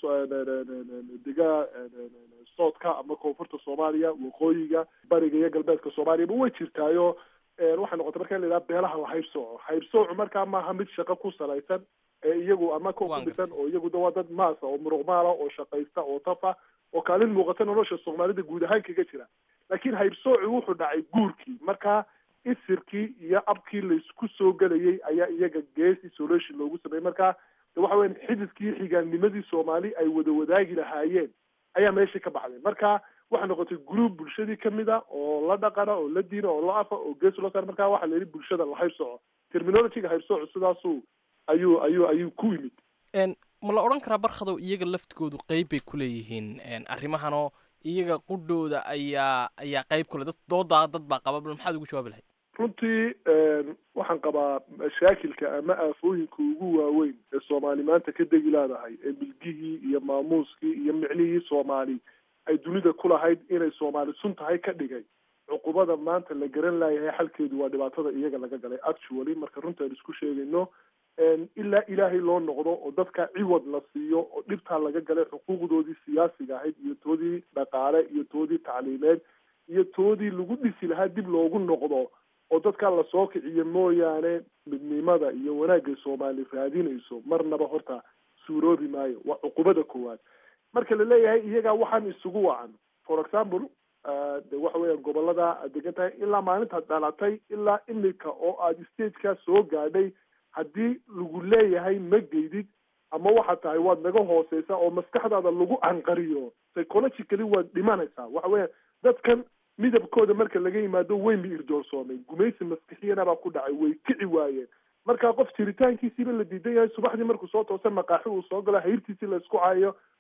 dega soodka ama koonfurta soomaaliya waqooyiga bariga iyo galbeedka soomaaliyaba way jirtaayo waxay noqotay marka in la yidhaha beelaha la haybsooco haybsoocu markaa maaha mid shaqo ku salaysan iyagu ama ko ku dhisan oo iyagu waa dad maasa oo muruqmaala oo shaqaysta oo tafa oo kaalin muuqata nolosha soomaalida guud ahaan kaga jira laakiin haybsooci wuxuu dhacay guurkii marka isirkii iyo abkii laysku soo gelayay ayaa iyaga gees isolation loogu sameeyey marka de waxa weya xididkii xigaannimadii soomaali ay wada wadaagi lahaayeen ayaa meeshii ka baxday marka waxay noqotay group bulshadii kamid a oo la dhaqana oo la diina oo la afa oo gees loo saar marka waxaa la yidhi bulshada la haybsooco terminologyga haybsooco sidaasu ayuu ayuu ayuu ku yimid ma la odhan karaa barkhadow iyaga laftigoodu qeyb bay ku leeyihiin arrimahanoo iyaga qudhooda ayaa ayaa qeyb kule dad doodaa dad baa qaba bal maxaad ugu jawaabi lahayd runtii waxaan qabaa mashaakilka ama aafooyinka ugu waaweyn ee soomaali maanta ka degi leedahay ee milgihii iyo maamuuskii iyo micnihii soomaali ay dunida ku lahayd inay soomaali sun tahay ka dhigay cuqubada maanta la garan laayahay xalkeedu waa dhibaatada iyaga laga galay actually marka runta aan isku sheegayno ilaa ilaahay loo noqdo oo dadka ciwad la siiyo oo dhibtaa laga galay xuquuqdoodii siyaasiga ahayd iyo toodii dhaqaale iyo toodii tacliimeed iyo toodii lagu dhisi lahaa dib loogu noqdo oo dadkaa lasoo kiciyo mooyaane midnimada iyo wanaagay soomaali raadinayso marnaba horta suuroobi maayo waa cuqubada koowaad marka la leeyahay iyagaa waxaan isugu wacan for example de waxa weeyaan gobolada aad degan tahay ilaa maalintaad dhalatay ilaa imika oo aad stageka soo gaadhay haddii lagu leeyahay ma geydid ama waxaad tahay waad naga hooseysaa oo maskaxdaada lagu anqariyo psychologically waad dhimanaysaa waxa weeyaan dadkan midabkooda marka laga yimaado weyn bay irdoorsoomay gumaysi maskixiyana baa ku dhacay way kici waayeen marka qof jiritaankiisiiba la diidan yahay subaxdii markuu soo toosa maqaaxi uu soo galo hayrtiisii la isku caayo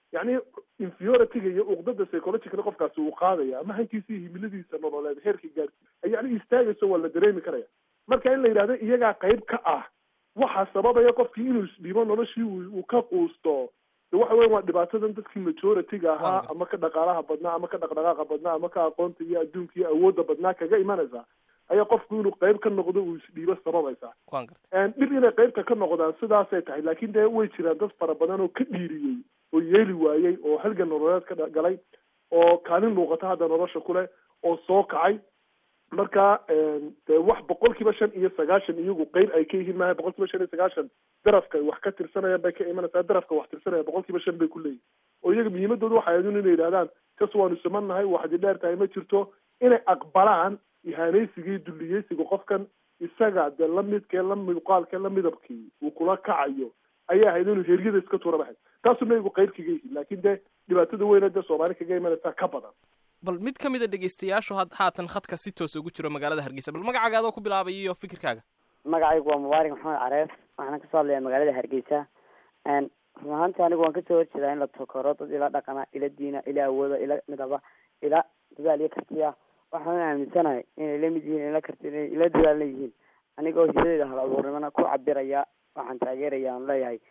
yacni inferiorityga iyo uqdada psychologically qofkaasi uu qaadaya ama hankiisa iyo himiladiisa nololeed heerka gaarsi yacni istaagayso waa la dareemi karaya marka in la yidhahdo iyagaa qayb ka ah waxaa sababaya qofkii inuu isdhibo noloshii uu ka quusto de waxa weya waa dhibaatadan dadkii majority-ga ahaa ama ka dhaqaalaha badnaa ama ka dhaqdhaqaaqa badnaa ama ka aqoonta iyo adduunka iyo awoodda badnaa kaga imanaysa ayaa qofku inuu qayb ka noqdo uu isdhiibo sababaysa dhib inay qaybta ka noqdaan sidaasay tahay laakiin dee way jiraan dad fara badan oo ka dhiiriyey oo yeeli waayey oo halgan nololeed ka galay oo kaalin muuqata hadda nolosha kuleh oo soo kacay marka de wax boqol kiiba shan iyo sagaashan iyagu qeyb ay ka yihiin maaha boqol kiiba shan iyo sagaashan darafka wax ka tirsanayaan bay ka imanaysaa darafka wax tirsanaya boqol kiiba shan bay ku leeyihin oo iyaga muhiimadooda waxay ahayd inay yidhahdaan kas waanu simannahay waxdi dheer tahay ma jirto inay aqbalaan ihaanaysiga iyo dulliyeysiga qofkan isaga dee lamidkee la muuqaalkee la midabkii uu kula kacayo ayay ahayd inuu heryada iska tuura baxay taasuna iyagu qeyb kaga yihiin laakiin dee dhibaatada weyna dee soomaali kaga imanaysaa ka badan bal mid ka mid a dhegaystayaashu had haatan khadka si toos ugu jiro magaalada hargeysa bal magacaaga adoo ku bilaabay iyo fikirkaaga magacaygu waa mubaarak maxamed careef waxaana kasoo hadlayaa magaalada hargeysa run ahaantii anigu waan kasoo horjeedaa in la tokoro dad ila dhaqana ila diina ila awooda ila midaba ila dadaal iyo kartiya waxaan aaminsanahay inay la mid yihiin ila karti inay ila dadaalna yihiin anigoo hidadeeda hal abuurnimana ku cabiraya waxaan taageeraya aan leeyahay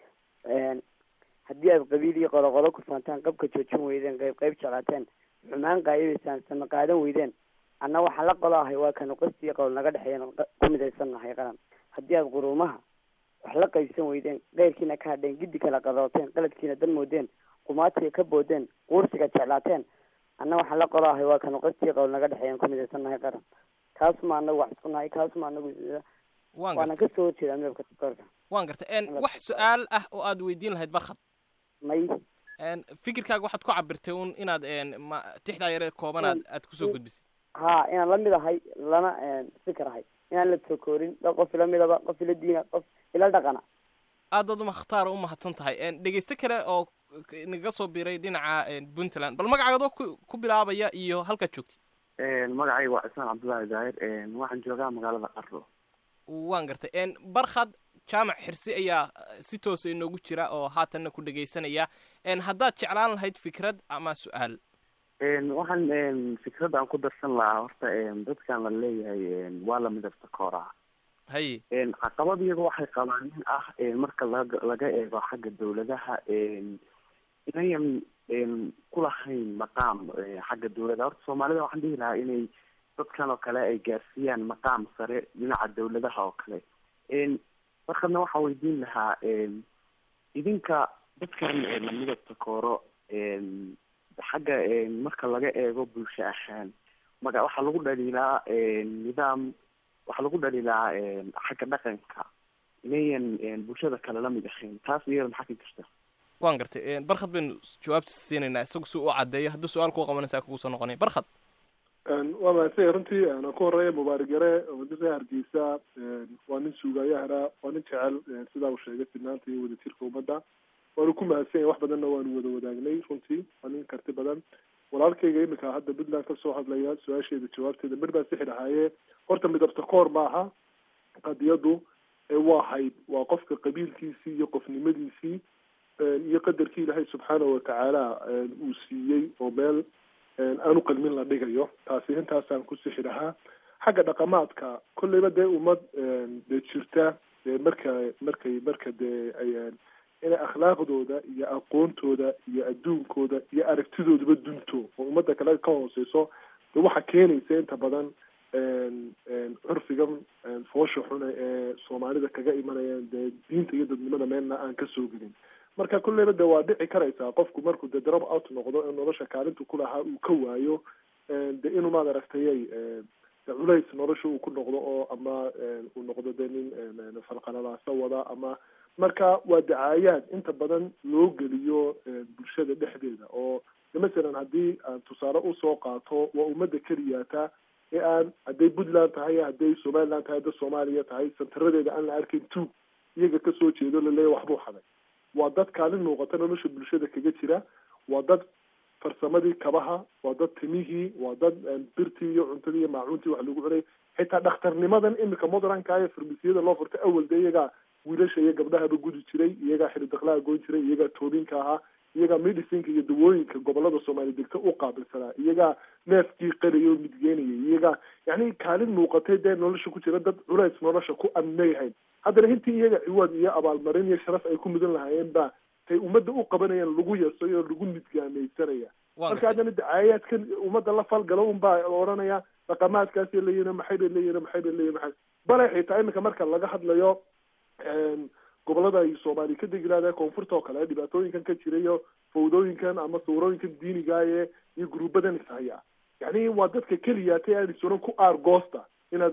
haddii aad qabiil iyo qodoqodo ku faantaan qabka joojin weydeen qayb qayb jeclaateen xumaan qaayibaysaan sama qaadan weydeen anna waxaan la qolo ahay waa kanu qasti iyo qowl naga dhexeeyan ku midaysan nahay qaran haddii aad quruumaha wax la qaybsan weydeen keyrkiina ka hadheen giddi kala qadooteen qaladkiina dan moodeen qumaatiga ka boodeen quursiga jeclaateen anna waxaan la qolo ahay waa kanu qasti iyo qowl naga dhexeeyan ku midaysan nahay qaran kaasuma anagu wax isku nahay kaasuma anagu waana kasoo horjeedaa midabka korka waan gartay wax su-aal ah oo aad weydiin lahayd barkhad may fikirkaaga waxaad ku cabirtay un inaad ma tixdaa yare kooban aad aad kusoo gudbisay ha inaan lamid ahay lana fikir ahay inaan la tokoorin dad qof ila midaba qof ila diina qof ila dhaqana aad aad umakhtaara umahadsan tahay dhegeyste kale oo naga soo biray dhinaca puntland bal magacaagadoo ku ku bilaabaya iyo halkaad joogtid magacayga waa cismaan cabdullaahi daahir waxaan joogaa magaalada qarro waan gartay barkhad jaamac xirsi ayaa si toosa inoogu jira oo haatanna ku dhegaysanaya haddaad jeclaan lahayd fikrad ama su-aal waxaan fikradda aan ku darsan lahaa horta dadkan la leeyahay waa la midabta kooraa haye caqabad iyaga waxay qabaan in ah marka laga laga eego xagga dawladaha inayan kulahayn maqaam xagga dawladda horta soomaalida waxaan dhihi lahaa inay dadkan oo kale ay gaarsiiyaan maqaam sare dhinaca dawladaha oo kale markadna waxaa weydiin lahaa idinka dadkan midabta kooro xagga marka laga eego bulsho ahaan maga waxaa lagu dhaliilaa nidaam waxaa lagu dhaliilaa xagga dhaqanka inayan bulshada kale lamid ahayn taas iyada maxaa ka jirta waan gartay barkhad baynu jawaabta siinaynaa isagu si u caddeeyo haddii su-aal kuu qabanaysaa kugu soo noqonaya barkhad waa mahadsan runtii aan ku horeeya mubaarak yare oo dadka hargeysa waa nin suugayahana waa nin jecel sidaa uu sheegay sinaanta iyo wadajirka ummadda waanu ku mahadsan yahay wax badanna waanu wada wadaagnay runtii waa nin karti badan walaalkayga imika hadda puntland kasoo hadlaya su-aasheeda jawaabteeda mir baan sixi dhahaaye horta midabta koor maaha qadiyadu waa hayb waa qofka qabiilkiisii iyo qofnimadiisii iyo qadarkii ilaahay subxaanahu watacaala uu siiyey oo meel aanu qalmin la dhigayo taasi intaasaan ku sixi lahaa xagga dhaqamaadka kolleyba dee ummad dee jirta dee marka markay marka dee ay inay akhlaaqdooda iyo aqoontooda iyo adduunkooda iyo aragtidoodaba dunto oo ummadda kale ka hooseyso dee waxaa keenaysa inta badan curfigan foosha xune ee soomaalida kaga imanayaan dee diinta iyo dadnimada meelna aan kasoo gelin marka kulleyba de waa dhici karaysaa qofku markuu de drop out noqdo in nolosha kaalintu kulahaa uu ka waayo de inuu maad aragtayay culays nolosha uu ku noqdo oo ama uu noqdo de nin falqalalaasa wada ama marka waa dacaayaad inta badan loo geliyo bulshada dhexdeeda oo masalan haddii aan tusaale usoo qaato waa ummadda keliyaata ee aan hadday puntland tahay hadday somaliland tahay hadday soomaaliya tahay santaradeeda aan la arkayn tuug iyaga kasoo jeedo laleeya waxbuu xaday waa dad kaalin muuqata nolosha bulshada kaga jira waa dad farsamadii kabaha waa dad timihii waa dad birtii iyo cuntadii iyo maacuuntii wax lagu cunay xitaa dhakhtarnimadan imika modranka ee farmasiyada loo furtay awal de iyagaa wiilasha iyo gabdhahaba gudi jiray iyagaa xilidaqlaha goyn jiray iyagaa toobinka ahaa iyagaa medicinka iyo dawooyinka gobolada soomaali degta u qaabilsanaa iyagaa neefkii qaraya oo midgeynaya iyagaa yani kaalin muuqatay dee nolosha ku jira dad culays nolosha ku amnayahayn haddana intii iyaga ciwaad iyo abaalmarin iyo sharaf ay ku mudan lahaayeen baa tay ummadda u qabanayaan lagu yasay oo lagu midgaameysanaya marka haddana dacaayaadkan ummadda la falgalo unbaa odhanaya dhaqamaadkaasay leeyihin maxay bay leeyihin maxay bay leeyihin maxay bale xitaa iminka marka laga hadlayo gobolada ay soomaali ka degi lahaday koonfurta oo kale dhibaatooyinkan ka jira iyo fawdooyinkan ama sawirooyinkan diinigaaye iyo gruubadan ishaya yani waa dadka keliya ta aan isuran ku aargoosta inaad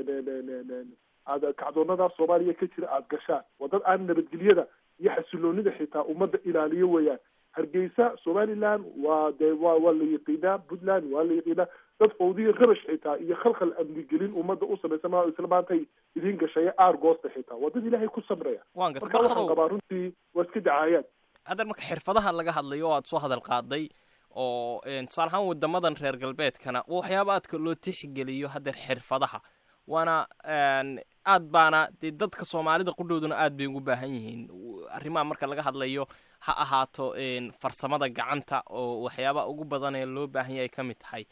aad kacdoonada soomaaliya ka jira aada gashaan waa dad aan nabadgelyada iyo xasiloonida xitaa ummadda ilaaliyo weeyaan hargeysa somaliland waa dee waa waa la yaqiinaa puntland waa la yaqiinaa dad fawdiya rabash xitaa iyo khalkhal amnigelin ummadda u samaysan maa isla maantay idiin gashaya aargoosta xitaa waa dad ilaahay ku samraya waan garta marka waxaan barkadow qabaa runtii waa iska dacaayaad haddan marka xirfadaha laga hadlayo oo aad soo hadal qaaday oo tusaale ahaan wadamadan reer galbeedkana waxyaaba aadka loo tixgeliyo haddeer xirfadaha waana aad baana dee dadka soomaalida qudhooduna aad bay ugu baahan yihiin arrimaha marka laga hadlayo ha ahaato farsamada gacanta oo waxyaaba ugu badan ee loo baahan yahay ka mid tahay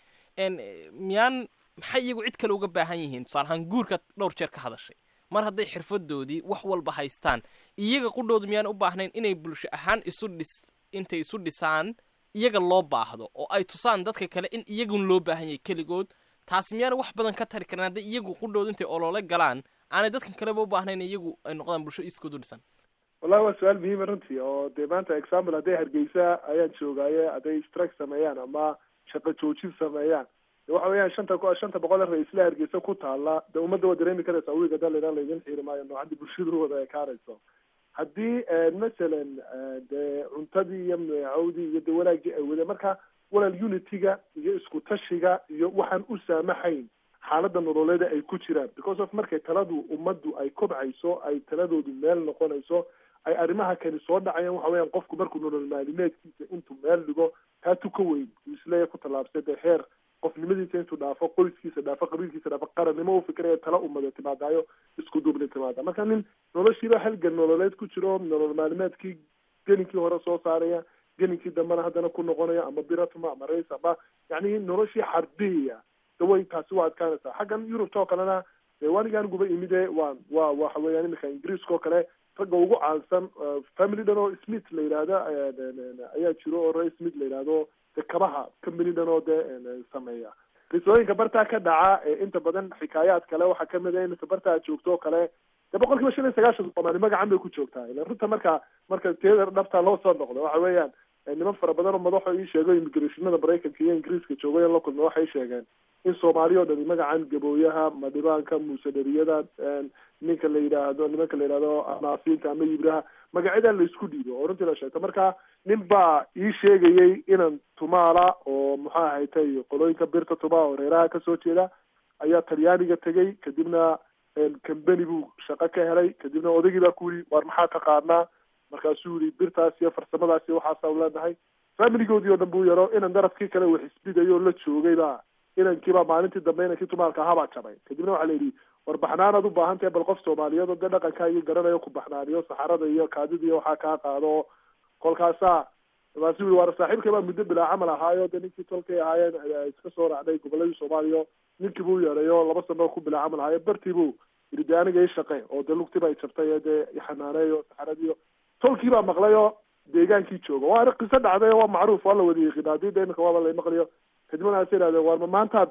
miyaan maxay iyagu cid kale uga baahan yihiin tusaale ahaan guurka dhowr jeer ka hadashay mar hadday xirfadoodii wax walba haystaan iyaga qudhoodu miyaan u baahnayn inay bulsho ahaan isu dhis intay isu dhisaan iyaga loo baahdo oo ay tusaan dadka kale in iyagun loo baahan yahay keligood taasi miyaana wax badan ka tari karin hadday iyagu qudhoodu intay olole galaan aanay dadkan kaleba u baahnayn iyagu ay noqdaan bulsho iskood u dhisan wallahi waa su-aal muhiima runtii oo dee maanta example hadday hargeysa ayaan joogaaye hadday strike sameeyaan ama shaqo joojin sameeyaan de waxa weeyaan shanta shanta boqol ee ra-iisla hargeysa ku taala de ummadda waa dareemi karaysaa wiiga dalina laydin xiiri maayo noocaddii bulshadu wada ekaanayso haddii masalan dee cuntadii iyo meecawdii iyo de wanaagii ay wadeen marka walaal unityga iyo isku tashiga iyo waxaan u saamaxayn xaaladda nololeeda ay ku jiraan because of markay taladu ummaddu ay kobcayso ay taladoodu meel noqonayso ay arrimaha kani soo dhacayaan waxa weeyaan qofku markuu nolol maalimeedkiisa intuu meel dhigo taa tuka weyn uu isleeya ku tallaabsay dee heer qofnimadiisa intuu dhaafo qoyskiisa dhaafo qabiilkiisa dhaafo qarannimo u fikiraya tala ummada timaadaayo isku duubni timaada marka nin noloshiiba halgan nololeed ku jiro nolol maalimeedkii geninkii hore soo saaraya geninkii dambena haddana ku noqonaya ama biratuma ama rays ama yani noloshii xarbiyaya daway taasi waa adkaanaysaa xaggan yurubta oo kalena dee wanigaan guba imide waa waa waxa weeyaan iminka ingiriiska oo kale ragga ugu caansan family dhan oo smith la yidhaahda ayaa jiro oo ray smith la yidhaahdo de kabaha company dhan oo dee sameeya qisooyinka bartaa ka dhaca ee inta badan xikaayaad kale waxaa kamid a iminka bartaa joogto oo kale de boqol kiiba shan iyo sagaashan soomaali magacan bay ku joogtaa ila runta marka marka teeda dhabtaa loo soo noqdo waxa weeyaan niman fara badan oo madaxo ii sheego immigrationada maraykanka iyo ingiriiska joogayan la kulma waxay sheegeen in soomaali oo dhani magacan gabooyaha madhibaanka muusadariyada ninka la yidhaahdo nimanka la yidhahdo anaafiinta ama yibraha magacyadaa laisku dhiibo oo runtii la sheegto marka nin baa ii sheegayay inan tumaala oo muxuu ahaytay qolooyinka birta tuma oo reeraha kasoo jeeda ayaa talyaaniga tegay kadibna cambeni buu shaqo ka helay kadibna odaygii baa ku yidhi waar maxaa taqaanaa markaasuu yihi birtaas iyo farsamadaas iyo waxaasa leenahay familigoodii oo dhan buu yaro inan darafkii kale wax isbidayo oo la joogay baa inankiibaa maalintii dambe inankii tumaalka ahaa baa jabay kadibna waxaa la yidhi war baxnaanaad u baahan tahay bal qof soomaaliyeed oo dee dhaqankaagii garanayo ku baxnaaniyo saxarada iyo kaadida iyo waxaa kaa qaado kolkaasaa markaasuu yihi waar saaxiibkay baa muddo bilaa camal ahaayo dee ninkii tolkay ahaayeen iska soo raacday goboladii soomaaliya ninkii buu yeedhayo laba sano ku bilaa camal ahaayo bartii buu yidhi dee aniga ii shaqe oo dee lugtiba ay jabtay ee dee ixanaaneeyo saxaradiiyo tolkii baa maqlayoo deegaankii jooga waa qiso dhacday waa macruuf waa la wada yiqiina haddii de iminka waaba la maqlayo kadibna waxaas yidhahdeen waar ma maantaad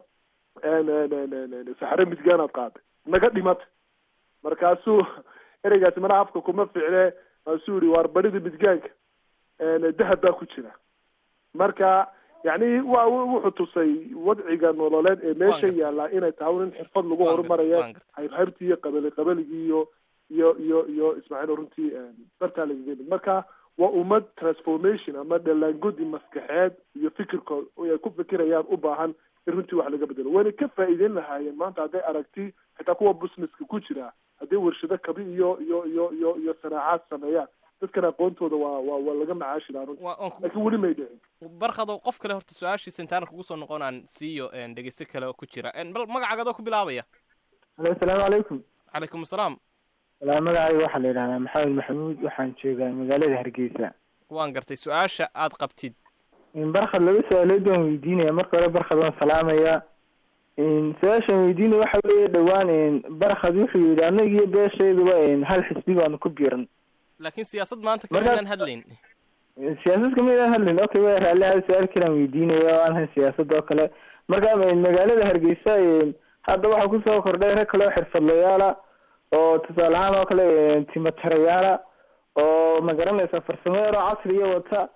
saxare midgaanaad qaaday naga dhimata markaasuu ereygaasi mana afka kuma ficne markaasuu yihi waar barida midgaanka dahab baa ku jira marka yani wa wuxuu tusay wadciga nololeed ee meesha yaallaa inay tahay in xirfad lagu horumaraya haybhaybtii iyo qabali qabaligii iyo iyo iyo iyo ismaaciil runtii bartaa lagaga yimid marka waa ummad transformation ama dhalaangodi maskaxeed iyo fikirkood ay ku fikirayaan u baahan in runtii wax laga bedelo wayna ka faa'iideyn lahaayeen maanta hadday aragti xitaa kuwa businesska ku jira hadday warshado kabi iyo iyo iyo iyo iyo sanaacaad sameeyaan dadkan aqoontooda waa waa waa laga macaashi lahaa runtii laakiin weli may dhicin barkado qof kale horta su-aashiisa intaana kugu soo noqon aan siiyo dhegeyste kale oo ku jira bal magacaaga adoo ku bilaabaya alo asalaamu calaykum calaykum asalaam walaa magacayga waxaa la yidhahdaa maxamed maxamuud waxaan joogaa magaalada hargeysa waan gartay su-aasha aad qabtid barkhad laba su-aalood waan weydiinaya marka hore barkhad waan salaamaya su-aashaan weydiinaya waxa weeye dhowaan barkhad wuxuu yidhi annaga iyo beeshayduba hal xisbi baanu ku biiran laakiin siyaasad maanta Marka- kamaynaan hadlayn siyaasad kamidaan hadlin okay waa raalli hal su-aal kalaan weydiinaya oo aan ahayn siyaasad oo kale marka magaalada hargeysa hadda waxaa kusoo kordhay rag kale oo xirfadlayaala oo tusaale ahaan oo kale timatarayaala oo magaranaysa farsamo yaroo casriya wata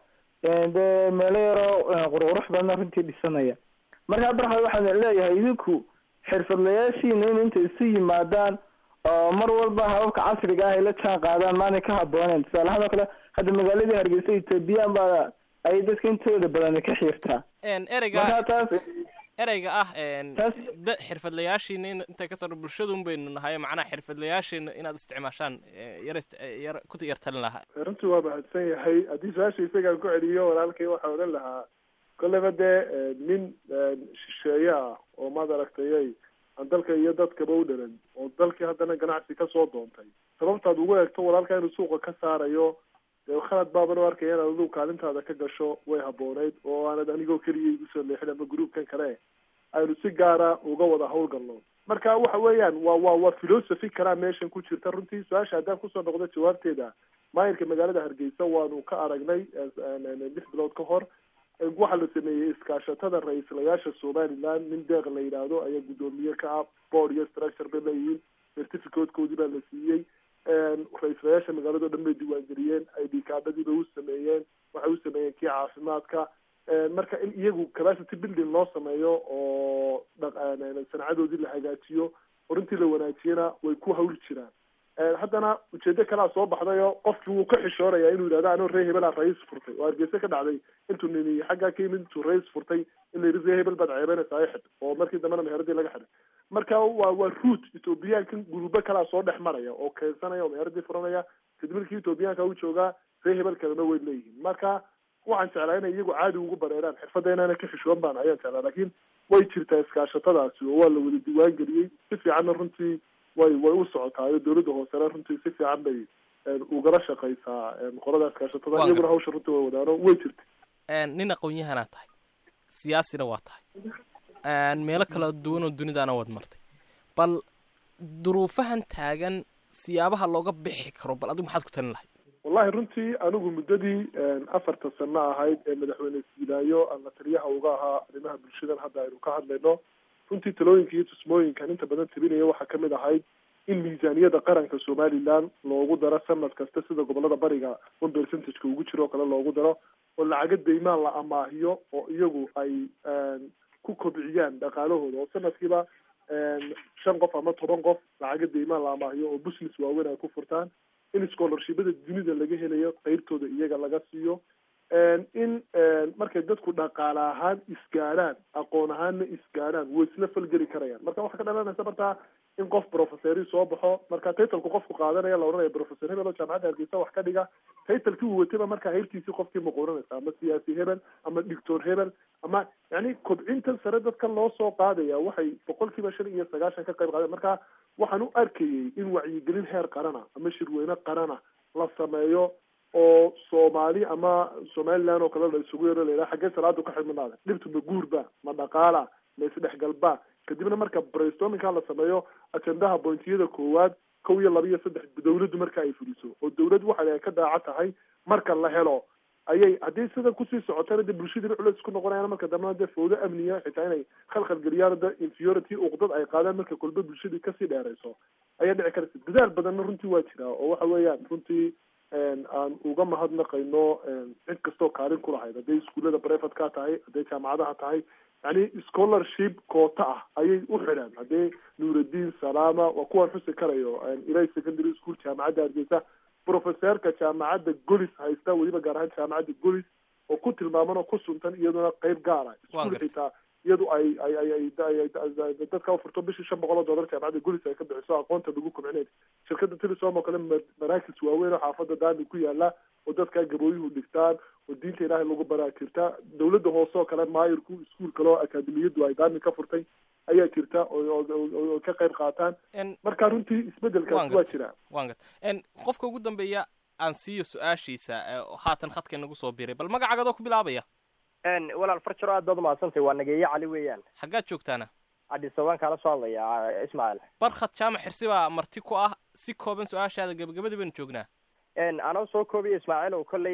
dee meelo yaroo qurqurux badan runtii dhisanaya marka barxad waxaan leeyahay idinku xirfadlayaashiina in inta isu yimaadaan oo mar walba hababka casriga ah ay la jaan qaadaan maanay ka habooneen tusaale ahaan oo kale hadda magaaladii hargeysa ethoobiyan baa ay dadka intooda badan ka xiirtaa En, ereyga marka taas ereyga ah en, da- xirfadlayaashiina in intay ka saro bulshadun baynu nahay macnaha xirfadlayaashiina inaad isticmaashaan eh, yar ist- eh, yar ku yar talin lahaa runtii waa mahadsan yahay haddii su-aasha isagaan ku celiyo walaalkay waxaa odhan lahaa kolleyba dee eh, nin eh, shisheeye ah oo maad aragtayay aan dalka iyo dadkaba u dhalan oo dalkii haddana ganacsi kasoo doontay sababtaad ugu eegto walaalka inuu suuqa ka saarayo dee khalad baaban u arkaya inaad adigu kaalintaada ka gasho way habooneyd oo aanad anigoo keliya igu soo leexin ama gruupkan kale aynu si gaara uga wada howlgalno marka waxa weeyaan waa waa waa philosophy kalaa meeshan ku jirta runtii su-aasha haddaan kusoo noqdo jawaabteeda maayirka magaalada hargeysa waanu ka aragnay lix bilood ka hor waxaa la sameeyey iskaashatada ra-iislayaasha somaliland nin deeq la yidhaahdo ayaa guddoomiye ka ah board iyo structure bay leeyihiin certificatekoodii baa la siiyey ra-iislayaasha magaalado dhan bay diiwaangeliyeen id kaadhadii bay u sameeyeen waxay u sameeyeen kii caafimaadka marka in iyagu capacity building loo sameeyo oo dhaq- sancadoodii la hagaajiyo oo runtii la wanaajiyana way ku hawli jiraan haddana ujeedo kalea soo baxdayo qofkii wuu ka xishooraya inuu yidhahdo anoo ree hebelaa rais furtay oo hargeysa ka dhacday intuu nini xaggaa ka yimid intuu rais furtay in la yidhi ree hebel baad ceebeynaysaa xid oo markii dambena meheradii laga xidhay marka waa waa root ethoobiyaankan gurubo kalaa soo dhex maraya oo keensanaya oo meheradii furanaya kadib markii ethoobiyaanka u joogaa ree hebel kalena way leeyihiin marka waxaan jeclaa inay iyagu caadi ugu bareeraan xirfadda inaana ka xishoon baan ayaan jeclaa laakiin way jirtaa iskaashatadaasi oo waa la wada diiwaan geliyey si fiicanna runtii way way u socotaayo dowladda hoosena runtii si fiican bay ugala shaqaysaa qolada iskaashatada Waa iyaguna gartay. hawsha runtii way wadaano way jirta En, nin aqoon-yahanaa tahay siyaasina waa tahay En, meelo kala duwan oo dunidaana waad martay bal duruufahan taagan siyaabaha looga bixi karo bal adigu maxaad ku talin lahayd wallahi runtii anigu muddadii afarta sano ahayd ee madaxweyne siilaayo aan la taliyaha uga ahaa arrimaha bulshadan hadda aynu ka hadlayno runtii talooyinka iyo tusmooyinkan inta badan tabinaya waxaa kamid ahayd in miisaaniyada qaranka somaliland loogu daro sanad kasta sida gobolada bariga one percentageka ugu jiro oo kale loogu daro oo lacaga deymaan la amaahiyo oo iyagu ay ku kobciyaan dhaqaalahooda oo sanadkiiba shan qof ama toban qof lacaga deymaan la amaahiyo oo business waaweyn ay ku furtaan in scholarshipada dunida laga helayo qeybtooda iyaga laga siiyo in markay dadku dhaqaale ahaan isgaadhaan aqoon ahaanna isgaadhaan way isla falgeli karayaan marka waxaa ka dhalanaysa markaa in qof professori soo baxo marka titlku qofku qaadanaya la odhanaya professor hebel oo jaamacadda hargeysa wax ka dhiga titlekii uu watayba markaa heyrtiisii qofkii muquuranaysa ama siyaasi hebel ama doctor hebel ama yani kobcintan sare dadka loo soo qaadaya waxay boqolkiiba shan iyo sagaashan ka qayb qaadeen marka waxaan u arkayay in wacyigelin heer qarana ama shirweyne qarana la sameeyo oo soomaali ama somaliland oo kale la isugu yaro la yidhaha xaggee salaadu ka xidhmanaada dhibtu ma guurba ma dhaqaala ma isdhexgalba kadibna marka brainstormingka la sameeyo ajendaha bointiyada koowaad kow iyo laba iyo saddex dawladdu marka ay fuliso oo dawlad waxa ay ka daaca tahay marka la helo ayay haddii sida kusii socotana de bulshadiina culeys ku noqonayaan marka dambena dee fawdo amniya xitaa inay khalkhal geliyaan de inferiority uqdad ay qaadaan marka kolba bulshadii kasii dheerayso ayaa dhici karaysa dadaal badanna runtii waa jiraa oo waxa weeyaan runtii aan uga mahadnaqayno cid kastoo kaalin ku lahayd hadday iskuullada brevet ka tahay hadday jaamacadaha tahay yani scholarship koota ah ayay u xidhaan haddii nuuraddiin salaama waa kuwaan xusi karayo ilay secondary school jaamacadda hargeysa professeerka jaamacadda golis haysta weliba gaar ahaan jaamacadda golis oo ku tilmaaman oo ku suntan iyaduna qeyb gaara iskuul xitaa iyadu ay ay ay ay ay dadka ufurto bishii shan boqol oo dollar jaamacadda golis ay ka bixiso aqoonta lagu kobcinay shirkadda telesom oo kale ma- maraakis waaweyn oo xaafadda daami ku yaala oo dadka gabooyuhu dhigtaan oo diinta ilaahay lagu baraa jirta dawladda hoose oo kale maayirku iskuul kale oo akaademiyadu ay daami ka furtay ayaa jirta oo oo- oo oo ka qayb qaataan marka runtii isbedelkaasi waa jira waan gad En, qofka ugu dambeeya aan siiyo su-aashiisa ee haatan khadka inagu soo biray bal magacaagadoo ku bilaabaya walaal farjaro aad baad umahadsantay waa nageeye cali weeyaan xaggaad joogtaana adhisabaan kaala soo hadlaya ismaaciil barkhad jaamac xirsi baa marti ku ah si kooban su-aashaada gebagabadii baynu joognaa anoo soo koobiya ismaaciil oo kolley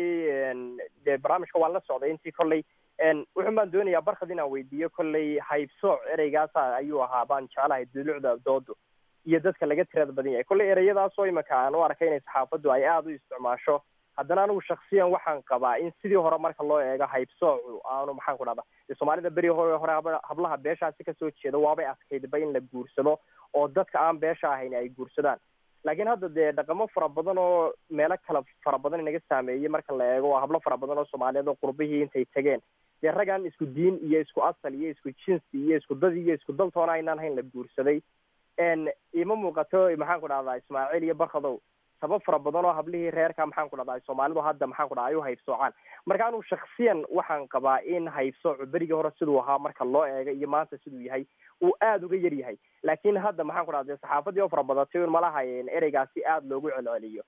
dee barnaamijka waan la socday intii kolley wuxun baan doonayaa barkhad inaan weydiiyo kolley haybsooc ereygaasa ayuu ahaa baan jeclahay dulucda doodu iyo dadka laga tirada badan yahay kolley ereyadaasoo imanka aan u arkay inay saxaafaddu ay aada u isticmaasho haddana anigu shaksiyan waxaan qabaa in sidii hore marka loo eego haybsoocu aanu maxaan ku dhahda dee soomaalida beri hore hore hab- hablaha beeshaasi kasoo jeeda waabay adkaydba in la guursado oo dadka aan beesha ahayn ay guursadaan laakiin hadda dee dhaqamo fara badan oo meelo kala fara badan inaga saameeyey marka la eego waa hablo fara badan oo soomaaliyeed oo qurbihii intay tageen dee raggaan isku diin iyo isku asal iyo isku jinsi iyo isku dad iyo isku daltoona aynaan hayn la guursaday n ima muuqato maxaan ku dhahdaa ismaaciil iyo barkadow sabab fara badan oo hablihii reerka maxaan ku dhahdaa soomaalidu hadda maxaan ku dhahdaa ay u haybsoocaan marka anigu shaksiyan waxaan qabaa in haybsoocu berigii hore siduu ahaa marka loo eego iyo maanta siduu yahay uu aada uga yar yahay laakiin hadda maxaan ku dhahda saxaafadii oo fara badatay un malaha ereygaasi aada loogu celceliyo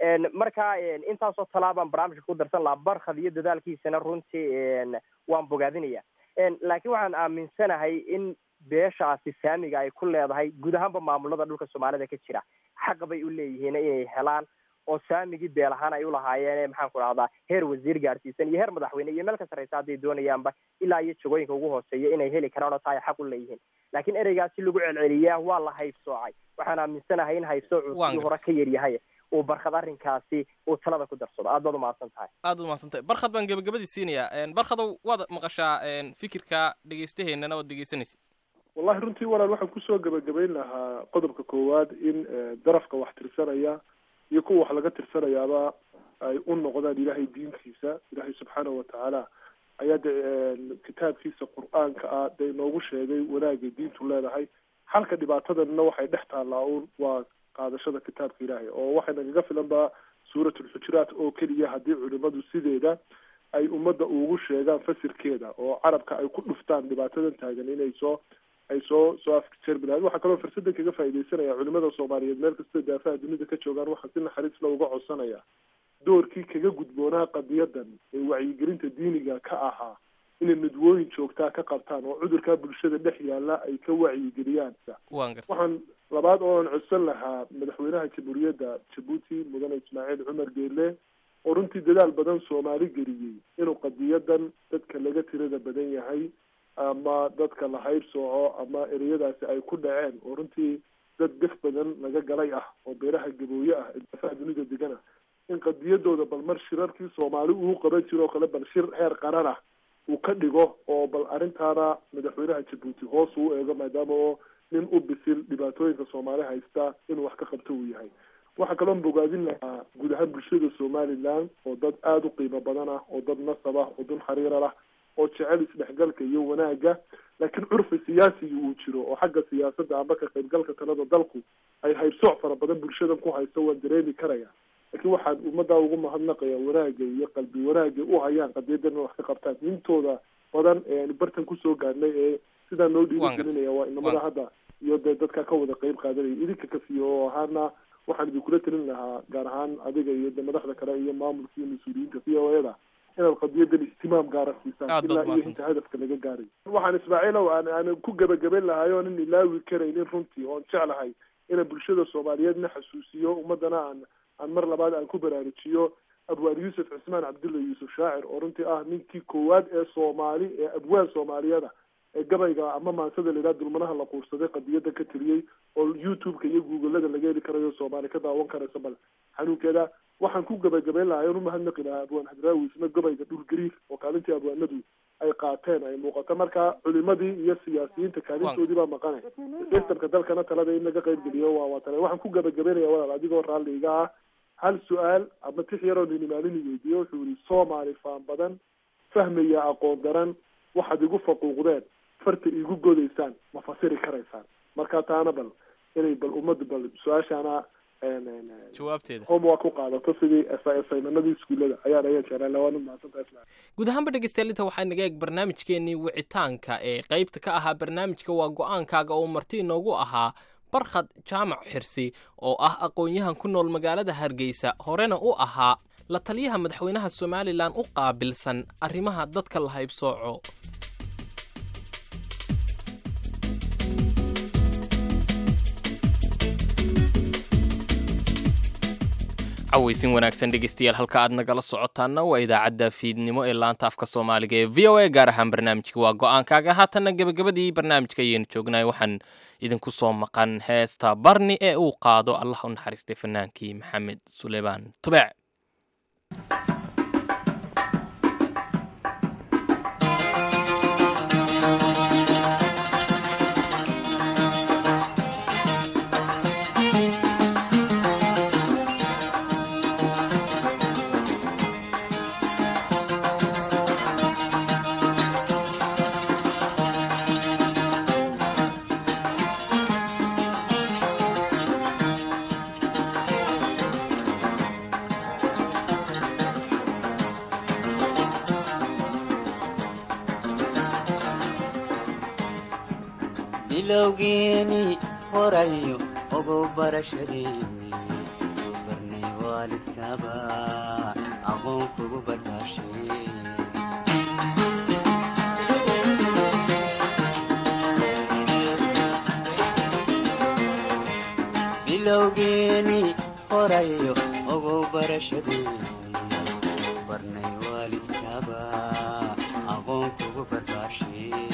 marka intaasoo talaabaan barnaamijka ku darsan lahaa barkhad iyo dadaalkiisana runtii waan bogaadinaya laakiin waxaan aaminsanahay in beeshaasi saamiga ay ku leedahay guud ahaanba maamulada dhulka soomaalida ka jira xaq bay u leeyihiin inay helaan oo saamigii beel ahaan ay ulahaayeen maxaan ku dhahdaa heer wasiir gaarsiisan iyo heer madaxweyne iyo meel ka sarreysa hadday doonayaanba ilaa iyo jagooyinka ugu hooseeya inay heli karaan oo taa ay xaq u leeyihiin laakiin ereygaasi lagu celceliyaa waa la haybsoocay waxaan aaminsanahay in haybsoocu Waan sidii hore ka yar yahay uu barkad arrinkaasi uu talada ku darsado aad baad umahadsan tahay aad umahadsantahay barkhad baan gebagabadii siinayaa barkhadow waad maqashaa fikirka dhegeystaheennana waad dhegeysanaysa wallahi runtii walaal waxaan kusoo gebagabayn lahaa qodobka koowaad in eh, darafka wax tirsanaya iyo kuwa wax laga tirsanayaaba ay u noqdaan ilaahay diinkiisa ilaahay subxaanahu watacaala ayaa de kitaabkiisa qur-aanka ah dee inoogu sheegay wanaagay diintu leedahay halka dhibaatadanna waxay dhex taallaa un waa qaadashada kitaabka ilaahay oo waxay nagaga filan ba suurat ulxujuraat oo keliya haddii culimadu sideeda ay ummadda ugu sheegaan fasirkeeda oo carabka ay ku dhuftaan dhibaatadan taagan inay soo ay soo soo afjeermi lahayd waxaa kaloo fursadan kaga faaidaysanaya culimada soomaaliyeed meel kasta daafaha dunida ka joogaan waxaa si naxariisla uga codsanaya doorkii kaga gudboonaa qadiyadan ee wacyigelinta diiniga ka ahaa inay midwooyin joogtaa ka qabtaan oo cudurkaa bulshada dhex yaala ay ka wacyigeliyaan waan gartay waxaan labaad ooan codsan lahaa madaxweynaha jamhuuriyadda jabuuti mudane ismaaciil cumar geele oo runtii dadaal badan soomaali geliyey inuu qadiyadan dadka laga tirada badan yahay ama dadka la haybsooco ama ereyadaasi ay ku dhaceen oo runtii dad gaf badan laga galay ah oo beeraha gabooye ah ee daafaha dunida degan ah in qadiyadooda bal mar shirarkii soomaali uu qaban jiro oo kale bal shir heer qaran ah uu ka dhigo oo bal arrintaana madaxweynaha jabuuti hoos uu eego maadaama oo nin u bisil dhibaatooyinka soomaali haysta inuu wax ka qabto uu yahay waxaa kaloon bogaadin lahaa guud ahaan bulshada somaliland oo dad aada u qiimo badan ah oo dad nasab ah oo dun xariira lah oo jecel isdhexgalka iyo wanaagga laakiin curfi siyaasigi uu jiro oo xagga siyaasadda amba ka qaybgalka talada dalku ay haybsooc fara badan bulshadan ku haysto waan dareemi karaya laakiin waxaan ummaddaa ugu mahadnaqaya wanaagga iyo qalbi wanaagga u hayaan qadiyadan in wax ka qabtaan intooda badan ee aanu bartan kusoo gaadhnay ee sidaa noo dhiirigelinaya waa inamada hadda iyo dee dadka ka wada qeyb qaadanaya idinka kafiyo oo ahaana waxaan idinkula talin lahaa gaar ahaan adiga iyo de madaxda kale iyo maamulka iyo mas-uuliyiinta v o eda inaad qadiyadan ihtimaam gaara siisaan Aad baad ilaa iyo mahadsantahay. inta hadafka laga gaaray waxaan ismaaciilow aan aan ku gebagaben lahay oonan ilaawi karaynin runtii oon jeclahay inaan bulshada soomaaliyeedna xasuusiyo ummadana aan aan mar labaad aan ku baraarujiyo abwaan yuusuf cismaan cabdulla yuusuf shaacir oo runtii ah ninkii koowaad ee soomaali ee abwaan soomaaliyada ee gabayga ama maansada la yidhaha dulmanaha la quursaday qadiyada ka tiriyey oo youtube-ka iyo googlada laga heli karayo soomaali ka daawan karaysa bal xanuunkeeda waxaan ku gebagabeyn lahaa oon umahadnaqi lahaa abwaan hadraawi isna gabayga dhulgariir oo kaalintii abwaanadu ay qaateen ay muuqato marka culimadii iyo siyaasiyiinta kaalintoodii baa maqanay sistamka dalkana talada in laga qayb geliyo waa waa tale waxaan ku gebagabeynaya walaal adigoo raalli iga ah hal su-aal ama tix yaroo nini maalini weydiiye wuxuu yihi soomaali faan badan fahmaya aqoon daran waxaad igu faquuqdeen farta igu godaysaan ma fasiri karaysaan marka taana bal inay bal ummadda bal su-aashaana jawaabteeda homework ku qaadato sidii assignmenadii iskuullada ayaan ayaan jeclaan lahaa waana mahadsantahay ismaaciil guud ahaanba dhegeystayaal inta waxaa naga eeg barnaamijkeenii wicitaanka ee qaybta ka ahaa barnaamijka waa go-aankaaga oo marti inoogu ahaa barkhad jaamac xirsi oo ah aqoon-yahan ku nool magaalada hargeysa horena u ahaa la taliyaha madaxweynaha somalilan u qaabilsan arrimaha dadka la haybsooco cawaysin wanaagsan dhegeystayaal halka aad nagala socotaana waa idaacadda fiidnimo ee laanta afka soomaaliga ee v o a gaar ahaan barnaamijka waa go-aankaaga haatanna gebagabadii barnaamijka ayaynu joognahay waxaan idinku soo maqan heesta barni ee uu qaado allah u naxariistay fanaankii maxamed suleymaan tubeec bilowgeeni horayo ogow barashadeeni barnay waalidkaba aqoon kugu badhaashay bilowgeeni horayo ogow barashadeeni barnay waalidkaba aqoon kugu badhaashay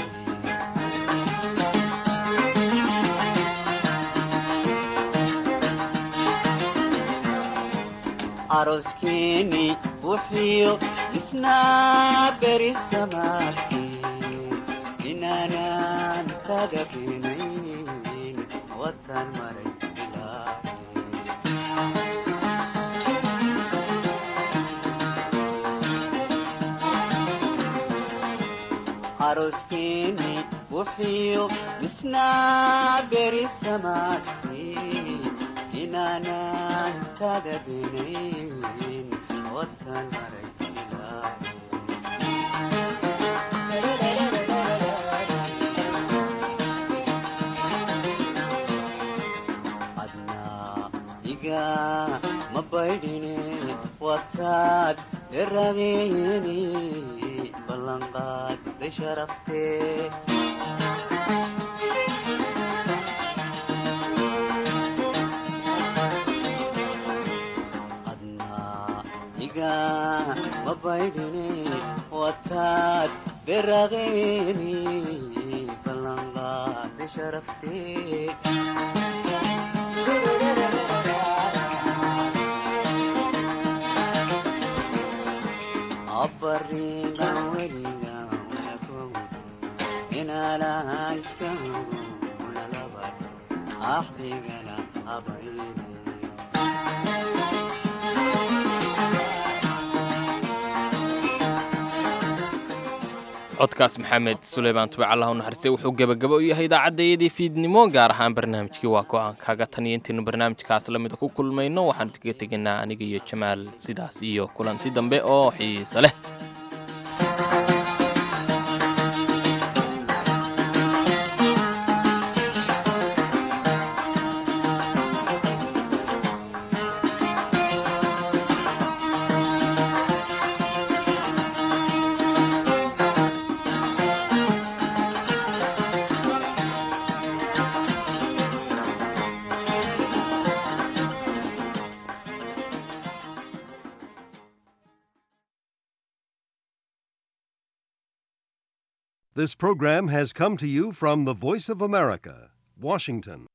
aroskeeni wuxiyo isnaa beri samaadkii inaanan kaga beenayn watan maray aroskeeni wuxiyo isnaa beri samaadkii inaanan kaga beenayn watan maray adnaa iga ma baydhine wataad dherabeeni ballanqaadday sharaftee iga ma baydhine wataad beraqeeni ballanqaadday sharaftee abarigan weligan walakogu inaalaha iska hogu lalabad axdigana abayne codkaas maxamed suleymaan tubec allah u naxariistay wuxuu gebagabo u yahay idaacaddaiyadii fiidnimo gaar ahaan barnaamijkii waa go-aankaaga tan iyo intaynu barnaamijkaas lamida ku kulmayno waxaan kaga tegaynaa aniga iyo jamaal sidaas iyo kulanti dambe oo xiise leh This program has come to you from the Voice of America, Washington.